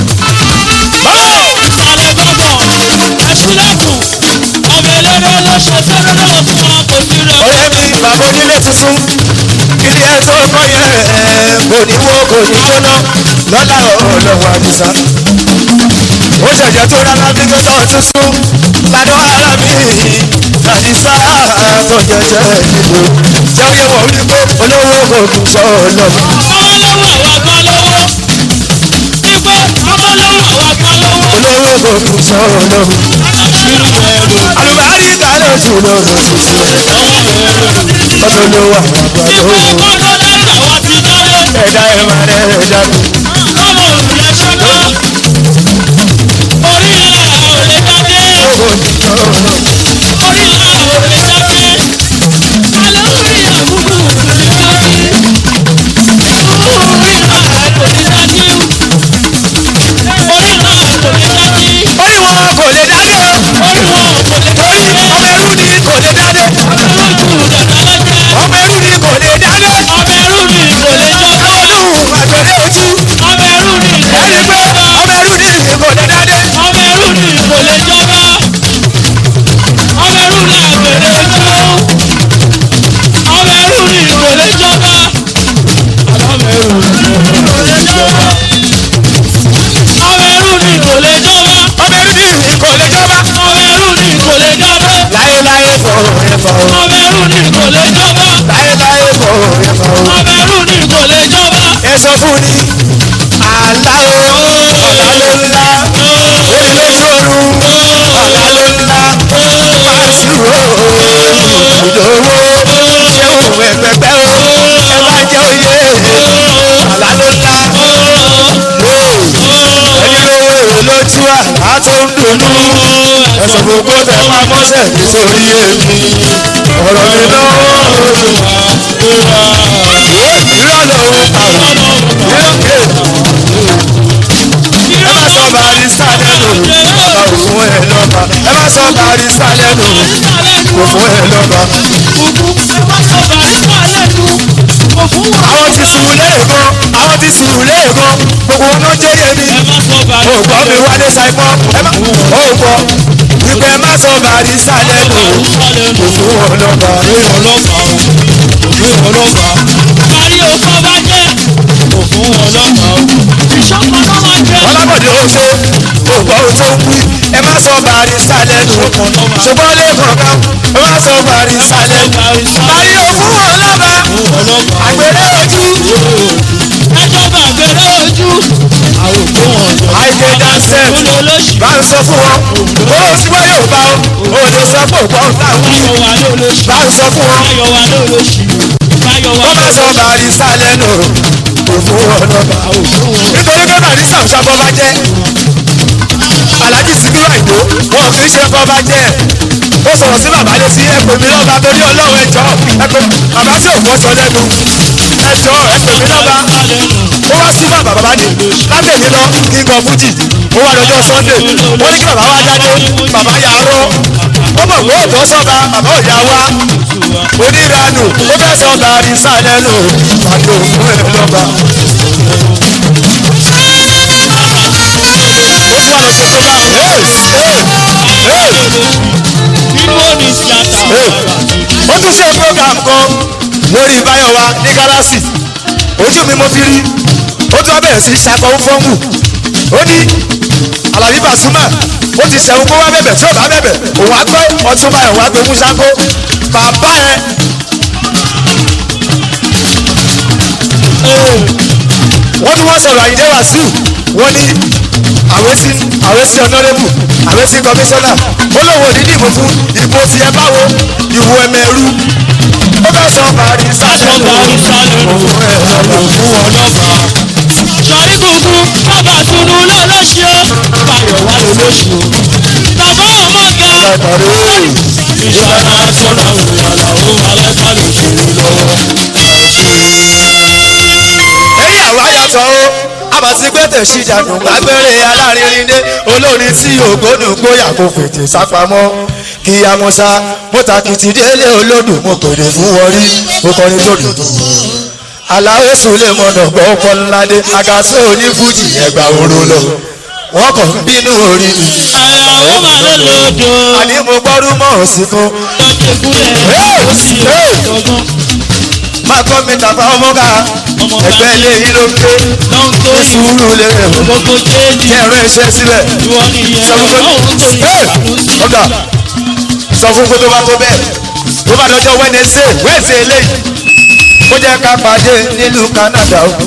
Sàlẹ̀ gbọ́dọ̀ ẹ̀ṣílẹ̀kùn ọmọ eléré ló ṣe fẹ́rẹ́ náà fún wọn kò sí rẹ̀. ọ̀rẹ́ mi bàbá onílé tuntun ilé ẹ̀ tó kọ́ yẹn kò ní wó kò ní jóná lọ́lá ọlọ́wọ́ àdìsá. ó ṣẹ̀jẹ̀ tó rárá bí tó tọ́ tuntun ládọ́ ara mi àdìsá tó jọjọ ẹ̀mí mi o. jẹ́ oyè wọ̀ wípé olówó kò kù sọ ọlọ́mọ. ọmọ lówó àwọn kan lówó. Ipe ọmọ lówó àwọn kan lówó. olówó kò kù sọ ọlọ́mọ. Irú ẹ̀rọ àlùbárí kálẹ̀ ojú lọ́rùn tuntun ọdún ló wà wà Ipe lówó. kọ́kọ́ lẹ́rù àwọn ti dáre. ẹ̀dá ẹ̀ máa rẹ̀ ẹ̀dá mi. Ọmọ òrùlé ṣọ́nà. Orí ilẹ̀ ò lè dáadé. owó ní ọ̀rọ̀. Orí ilẹ̀ ò lè dáadé. Àlọ́ orí àbúrò kò lè dáadé. Orí ilẹ̀ kò lè dáadé. Orí ilẹ̀ kò lè dáadé. orí wọn kò lè dádé o. Orí wọn kò lè orí dáadé. ọmọ ẹrú ni kò lè dádé. ọmọ ẹrú ni kò lè dádé. Ọmọ ẹrú ni kò lè jọba. ọdún àgbèrè ojú. Ọmọ ẹrú ni kò lè ẹni pé jọba. ọmọ ẹrú ni kò lè dádé. Ọmọ ẹrú ni kò lè jọba. Ọmọ ẹrú ni àgbèrè ojú. Ọmọ ẹrú ni kò lè jọba. Ọmọ ẹrú ni kò lè jọba. Ọmọ ẹrú ni kò lè jọba. ọmọ ẹrú ni kò lè jọba. Ọmọ ẹrú ni kò lè jọba. láyéláyé fọ ẹ̀fọ́ o. Ọmọ ẹrú ni kò lè jọba. láyéláyé fọ ẹ̀fọ́ o. Ọmọ ẹrú ni kò lè jọba. ẹ sọ fún ni. àlá o ọ̀la ló ńlá. orí lójú oorun. ọ̀la ló ńlá. pàṣíwò ìdòwò. ṣéwù ẹgbẹgbẹ o. ẹ bá jẹ oyè. àlá ló ńlá. ẹni lówó èrò lójú àlá tó ń dùnnú. ẹsẹ̀ gbogbo tẹ máa mọ́sẹ̀ nítorí èmi. ọ̀rọ̀ mi lọ́wọ́ irọ́ lòun pa ò. irọ́ ẹ má sọ barista lẹ́nu ọba òfin ẹ lọ́ba ẹ má sọ barista lẹ́nu òfin ẹ lọ́ba. àwọn ti sùn léèkan àwọn ti sùn léèkan gbogbo wọn náà jẹ́yẹ mi. o gbọ́ mi wálé saipọ́ ẹ má o gbọ́ wípé ẹ má sọ barista lẹ́nu òfin ẹ lọ́ba. ọlábọ̀dé ó ṣe ògbọ́ ó tó ń wí ẹ má sọ barista lẹ́nu ṣùgbọ́n lẹ́ẹ̀kan kan ẹ má sọ barista lẹ́nu. báyìí ó fún wọn lọ́ba àgbèrè ojú àìdè dansẹ̀ bá ń sọ fún wọn ó sì wá yóò bá ọ ó lè sọ pé ògbọ́ ń tà wí bá ń sọ fún wọn wọ́n má sọ barista lẹ́nu òfin wọn lọ́ba nítorí pé barista ń sábọ́ bá jẹ́ alhaji sikiru àìdó wọn kì í ṣe bọ́ bá jẹ́ ó sọ̀rọ̀ sí bàbá létí ẹ pè mí lọ́ba torí ọlọ́run ẹjọ́ ẹ pè bàbá tí ò gbọ́ sọ lẹ́nu ẹjọ́ ẹ pè mí lọ́ba ó wá sí bàbá bàbá ni látẹ̀lé lọ kí n kọ fújì ó wá lọ́jọ́ sunday wọ́n ní kí bàbá wá jáde bàbá yà á rọ́ ó mọ̀ pé òótọ́ sọ́ba bàbá ò yá wá oníranù ó fẹ́ sọ gàrí sálẹ́nu pàdé òfin ẹ̀ lọ́ba. ó tún wà lọ ṣe program ó tún ṣe program kan lórí báyọ̀wá ní gálásì ojú mi mo fi rí ó tún wá bẹ̀rẹ̀ sí ṣakọ fọ́ọ̀mù ó ní alábí Pasuma ó ti ṣẹ̀wọ̀n kó wá bẹ̀bẹ̀ tí ò bá bẹ̀bẹ̀ òun á gbọ́ ọtún báyọ̀ wá gbé mú ṣáko bàbá ẹ. wọ́n tún wọ́n sọ̀rọ̀ àyíndé wàsíù wọ́n ní àwẹ́sí àwẹ́sí ọ̀nọ́rẹ́bù àwẹ́sí kọmíṣánná ó lóun ò ní dìbò fún ìbò tiẹ̀ báwo ìwò ẹ̀mẹ̀rú ó fẹ́ sọ barista Aṣọ barista lẹ́nu. òun ẹ̀ lọ́lọ́ fún wọn lọ́ba. sọ̀rí gbogbo bàbá tunu lọ́lọ́ṣọ́ báyọ̀ wá lọ́lọ́ṣọ́. bàbá ọmọ ga látàrí ìṣàlá sọ̀rọ̀ ìyàlá ó alẹ́ká lè ṣòro lọ́wọ́. ẹ̀yìn àwa yàtọ̀ o àbàtí pété ṣìjànù agbére alárinrindé olórin tí ògbónú gbóyà kò fètè sápamọ́ kí amọ̀sá mọ́tàkìtì délé olódùn mo pèrè fún wọrí mo kọrin tó dùn tó aláwọ̀ sùlẹ̀ mọ̀nà gbọ́ pọ́nládé àgàsọ́ onífújì ẹgbà oró lọ wọ́n kàn ń bínú orí mi àyàwó máa ló lòdò. àní mo gbọ́rú mọ́ òsìkún lọ́jọ́ ìkúlẹ̀ ó sì ọgbọ́n. máa kọ́ mi tàbá ọmọga ẹgbẹ́ ilé yìí ló ń ké ló ń tó ní sùúrù lè rẹ̀ wọ́n gbogbo jéèdì. kí ẹ̀rọ iṣẹ́ sílẹ̀ ìwọ nìyẹn sọ fún pé ọlọ́run tó ní Hey! ìbànújẹ́. ọ̀gá sọ fún pé tó bá tó bẹ́ẹ̀ tó bá dọjọ́ wẹ́nẹsẹ̀ wẹ́ẹ̀sẹ̀ eléyìí ó jẹ́ ká pàdé nílùú Canada o.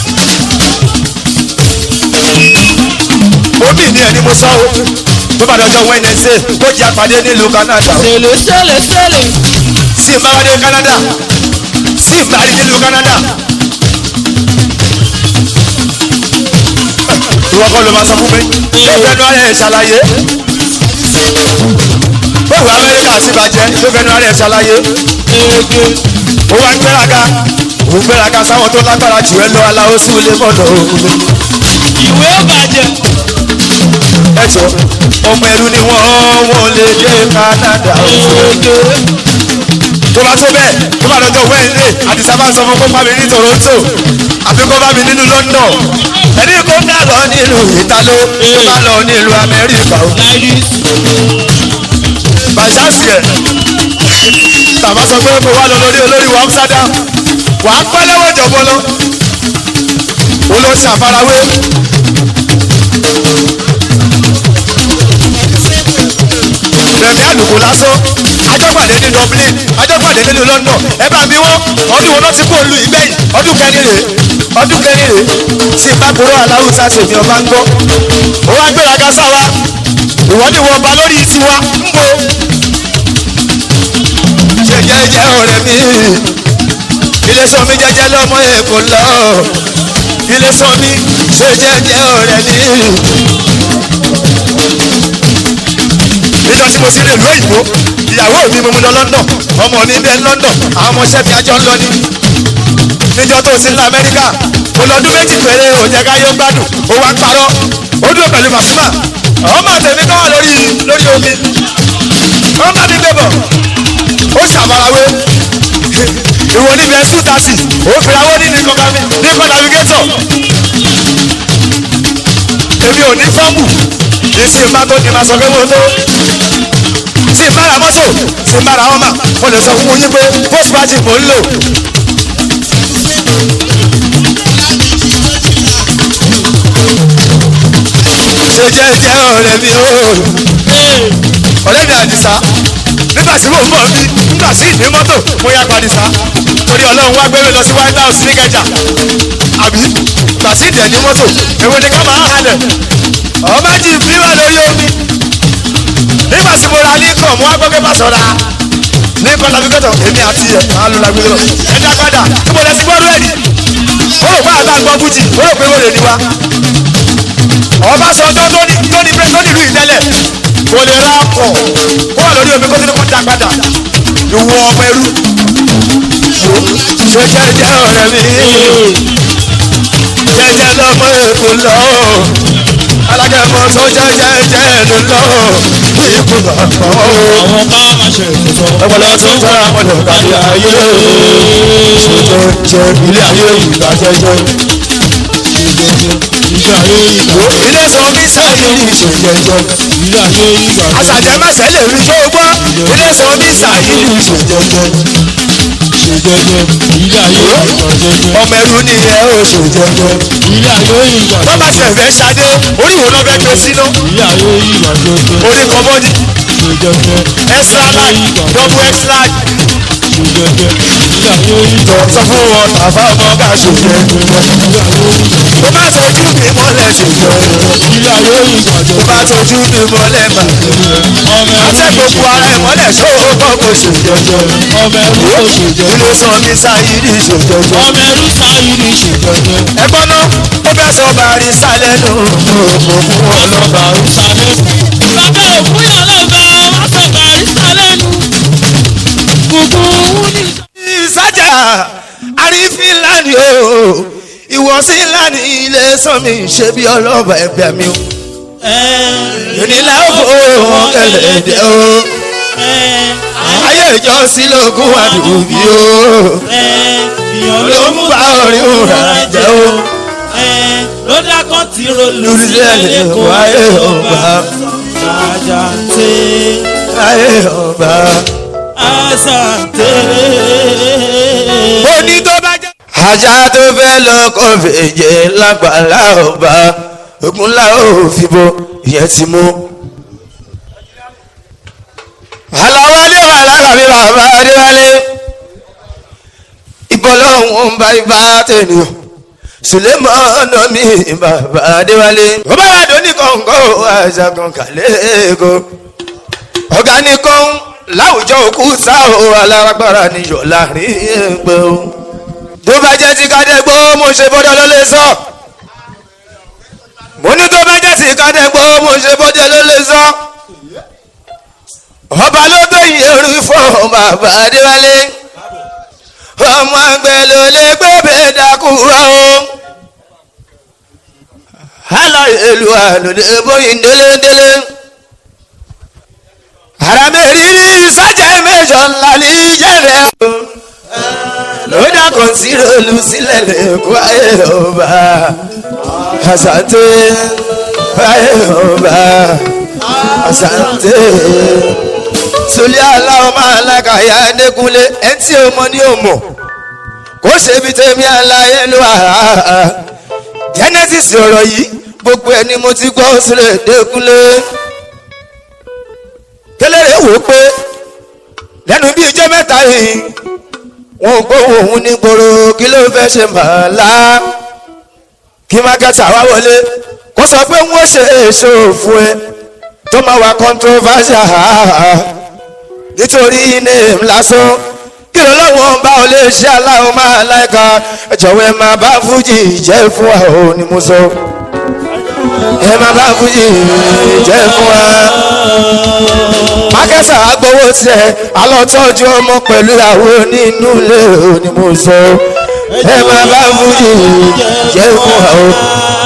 omi ni ẹni mo sọ o tó bá dọjọ́ wẹ́nẹsẹ̀ ó jẹ́ àpàdé nílùú Canada o. sèlè sèlè sèlè. sí ìbáradé Canada sí ìbáradé nílùú Canada. ìwọ kọ́ ló máa sọ fún mi tó fẹ́nu ara ẹ̀ ṣàlàyé bóòwù Amẹ́ríkà sì bàjẹ́ tó fẹ́nu ara ẹ̀ ṣàlàyé ege. ó wá ń gbéraga òun gbéraga sáwọn tó lágbára jù ẹ lọ aláwo sí ilé mọ́tò òkú ìwé ó bàjẹ́. ẹ jọ ọmọ ẹrú ni wọ́n wọ́n lè dé Canada ege. tó bá tó bẹ́ẹ̀ tó bá lọ́jọ́ Wednesday àdìsá bá ń sọ fún kó bá mi ní Toronto àbí kó bá mi nínú London ẹni kó dá lọ nílùú Italo tó bá lọ nílùú Amẹ́ríkà o láìdí. bàṣásì ẹ̀ tàbá sọ pé kó wá lọ lórí olórí wa Amsterdam wà á pẹ́ lọ́wọ́ ìjọba lọ olóṣì àfarawé rẹ̀mí àlùkò lásán ajọ́pàdé ní Dublin ajọ́pàdé nínú London ẹ bá bí wọ́n ọdún wo ló ti kó lu ìgbẹ́yìn ọdún kẹrin rèé ọdún kẹrin rèé tí ìbákòrò aláwùsá tèmi ọba ń gbọ́ ó wá gbéraga sáwa ìwọ ni wọ́n ba lórí tiwa ń bo ṣe jẹ́jẹ́ ọ̀rẹ́ mi ilé sọ mi jẹ́jẹ́ lọ́mọ èkó lọ ilé sọ mi ṣe jẹ́jẹ́ ọ̀rẹ́ mi. níjọ́ tí mo sì lè lú òyìnbó ìyàwó mi mo mú lọ London ọmọ mi bẹ London àwọn ọmọọṣẹ́ mi àjọ ń lọ ní. níjọ́ tó sí ní Amẹ́ríkà mo lọ́dún méjì péré òjẹ́ káyọ̀ gbádùn ó wá ń parọ́ ó dúró pẹ̀lú Pasuma ọmọ tèmi kọ́ wà lórí lórí omi wọ́n bá mi gbé bọ̀ ó ṣàfarawé ìwọ níbi ẹsùn tàṣì ó fìràwọ́ ní nìkan kàmí nìkan navigator èmi ò ní fọ́ọ̀mù ìsì má tó ní ma sọ pé mo tó tí n bá ra mọ́tò tí n bá ra ọmọ mo lè sọ fún yín pé post party mò ń lò. ṣe jẹ́jẹ́ ọ̀rẹ́ mi o ọ̀rẹ́ mi àdìsá nígbà tí mò ń bọ̀ bí nígbà tí ìní mọ́tò mo yá padìsá torí ọlọ́run wá gbé mi lọ sí white house ní kẹjà àbí gbà tí ìdẹ̀ ní mọ́tò èwo ni ká máa halẹ̀ ọba jí fíwà lórí omi nígbà tí mo ra ní kọ̀ mo wá gbọ́ pé má sọ̀ra ní kọ́ navigator èmi àti ẹ̀ máa lo navigator ẹ̀dá padà níbo lẹ ti gbọ́dọ̀ ẹ̀ ní ó rò pé àgbà gbọ́ fújì ó rò pé wọ́n lè ní wa Ọbásanjọ́ tó ní tó ní tó nílùú ìtẹ́lẹ̀ kò lè ra ọkọ̀ ó wà lórí omi kó tó ní kó dá padà ìwọ ọmọ ẹrú ṣe jẹ́jẹ́ ọ̀rẹ́ mi jẹ́jẹ́ lọ́mọ èkó lọ alágẹmọ tó jẹ́jẹ́jẹ́ ló lọ ikú bàbá o àwọn bá máa ṣe ètò ọpọlọ tó ń tọ́ra ọmọdé kárí ayé ṣe jẹ́ ilé ayé ìgbà jẹ́jẹ́ ilé ayé ìgbà ilé sọ mí sáyé ní ìṣèjẹjẹ ilé ayé ìgbà àṣàjẹmẹsẹ lè rí tó gbọ́ ilé sọ mí sáyé ní ìṣèjẹjẹ ṣe jẹjẹ ilé ayé ìgbà jẹjẹ ọmọ ẹrú ni ẹ ó ṣèjẹjẹ ilé ayé ìgbà wọ́n bá tiẹ̀ fẹ́ ṣadé orí wo lọ́ fẹ́ gbé síná ilé ayé ìgbà jẹjẹ orí kọ́mọ́dì ṣe jẹjẹ extra large double extra large ṣe jẹjẹ ilé ayé ìgbà sọ fún wọn tàfà ọmọ ká ṣèjẹjẹ tó bá tójú mi mọ́lẹ̀ ṣèjẹjẹ ilé ayé ìgbà tó jẹjẹ bá tójú mi mọ́lẹ̀ mà ọmọ àtẹ gbogbo ara ẹ̀ mọ́lẹ̀ ṣó o kọ́ kó ṣòjọjọ ọmọ ẹrú kò ṣèjọ ilé sọ mi sáyidi ṣòjọjọ ọmọ ẹrú sáyidi ṣèjọjọ ẹgbọ́n náà ó fẹ́ sọ bàrí sálẹ̀ nù òkùnkùn ọlọ́ba ìsàlẹ̀ bàbá òkú yà lọ́ba wá sọ bàrísà lẹ́nu gbogbo òun ní. ìsájà àrífín lánìí o ìwọ̀sí lánìí ilé sọ mi ṣe bí ọlọ́ba ẹgbẹ́ mi o ìnílá òfò kẹlẹ̀dẹ̀ o ayé ìjọsìn lógún àdùbí o ló ń bá orin òrà jẹ́ o ló dákọ́ tí rolù lórílẹ̀ sílẹ̀ kó wáyé ọba àjàǹtẹ̀ ayé ọba. àṣàǹtẹ̀. ó ní tó bá jẹ́. ajá tó fẹ́ lọ kọ́ fèjè lágbàlá ọba ogunlá ò fi bo ìyẹn ti mú. aláwálé wà lára mi bàbá adéwálé ìbọ̀lọ́hún ń bá ibà tẹ̀lé sùlẹ́mọ̀ ọ̀nà mi bàbá adéwálé. ó bá wà dóní kọ̀ǹkọ̀ àṣàkàn kàlẹ́ẹ̀kọ́ ọ̀gá ní kọ́ń láwùjọ òkú sáà alárágbára níyọ̀ láàrin ẹgbẹ́ o. tó bá jẹ́ ti kádẹ́gbọ́ mo ṣe bọ́dọ̀ ló lè sọ. mo ní tó bá jẹ́ ti kádẹ́gbọ́ mo ṣe bọ́dọ̀ ló lè sọ. ọba ló gbẹ̀yìn orí fún bàbá adéwálé. ọmọ àgbẹ̀ ló lè gbé bẹ́ẹ̀ dákú rọ o. aláìlúwa ló lè bóyin délédélé aramẹ́rìírí sájà mẹ́jọ ńlá ní yẹ̀rẹ̀ o lódà kan sí rolú sílẹ̀ lẹ́kọ́ ayé ọba àṣàtẹ ayé ọba àṣàtẹ sọlẹ́ aláwọ̀ máa lákàyà ẹ̀ẹ́dẹ́kunlé ẹ̀ tí o mọ ní o mọ̀ kó ṣe bí tèmi àlàyé ló wà genesis ọ̀rọ̀ yìí gbogbo ẹni mo ti gbọ́ sílẹ̀ ẹ̀ẹ́dẹ́kunlé kéléré wò ó pé lẹ́nu bíi ijó mẹ́ta yìí wọn ò gbóhùn òun ní gbòòrò kí ló fẹ́ ṣe màálá kí mákẹ́tà wá wọlé kó sọ pé wọ́n ṣe èso fún ẹ tó máa wà controversial nítorí name lásán kí ló lọ́wọ́ bá ọ lè ṣe aláwọ̀ máa láìka ẹ jọ̀wọ́ ẹ máa bá fújì jẹ́ fún wa ò ní mo sọ ẹ máa bá fújì jẹ́ fún wa mákẹ́sà agbowó tiẹ̀ alọ́tọ́jú ọmọ pẹ̀lú àwọn nínú ilé òní mo sọ ẹ máa bá fújì jẹ́ fún wa o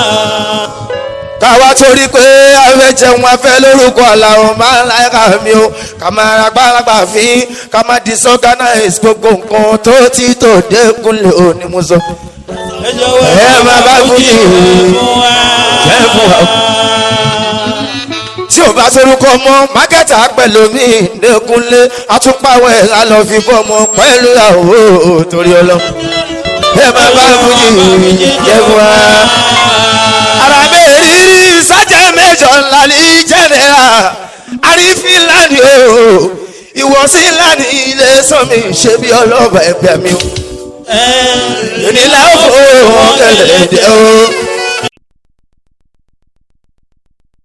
káwa torí pé afẹ́ jẹun afẹ́ lórúkọ làwọn máa ń láyà mi o ká máa ra gbáragbà fín ká máa disorganize gbogbo nǹkan tó ti tò dẹ́kunlé òní mo sọ ẹ máa bá fújì jẹ́ fún wa o tí o bá sorúkọ mọ mákẹ́tà pẹ̀lú mi lẹ́kúnlé atúpàwọ̀ ẹ̀ á lọ fi fọmọ pẹ̀lú àwọ̀ torí ọlọ. ẹ má bá fújì jẹ fún wa. ara mi rírí sájà mẹ́jọ ńlá ní jẹ́nẹ́ra àrífín lánìí o ìwọ̀sí lánìí ilé sọ́mi ṣe bí ọlọ́ba ẹgbẹ́ mi o. ìnílẹ̀ òfò wọn kẹlẹ̀ dẹ́ o.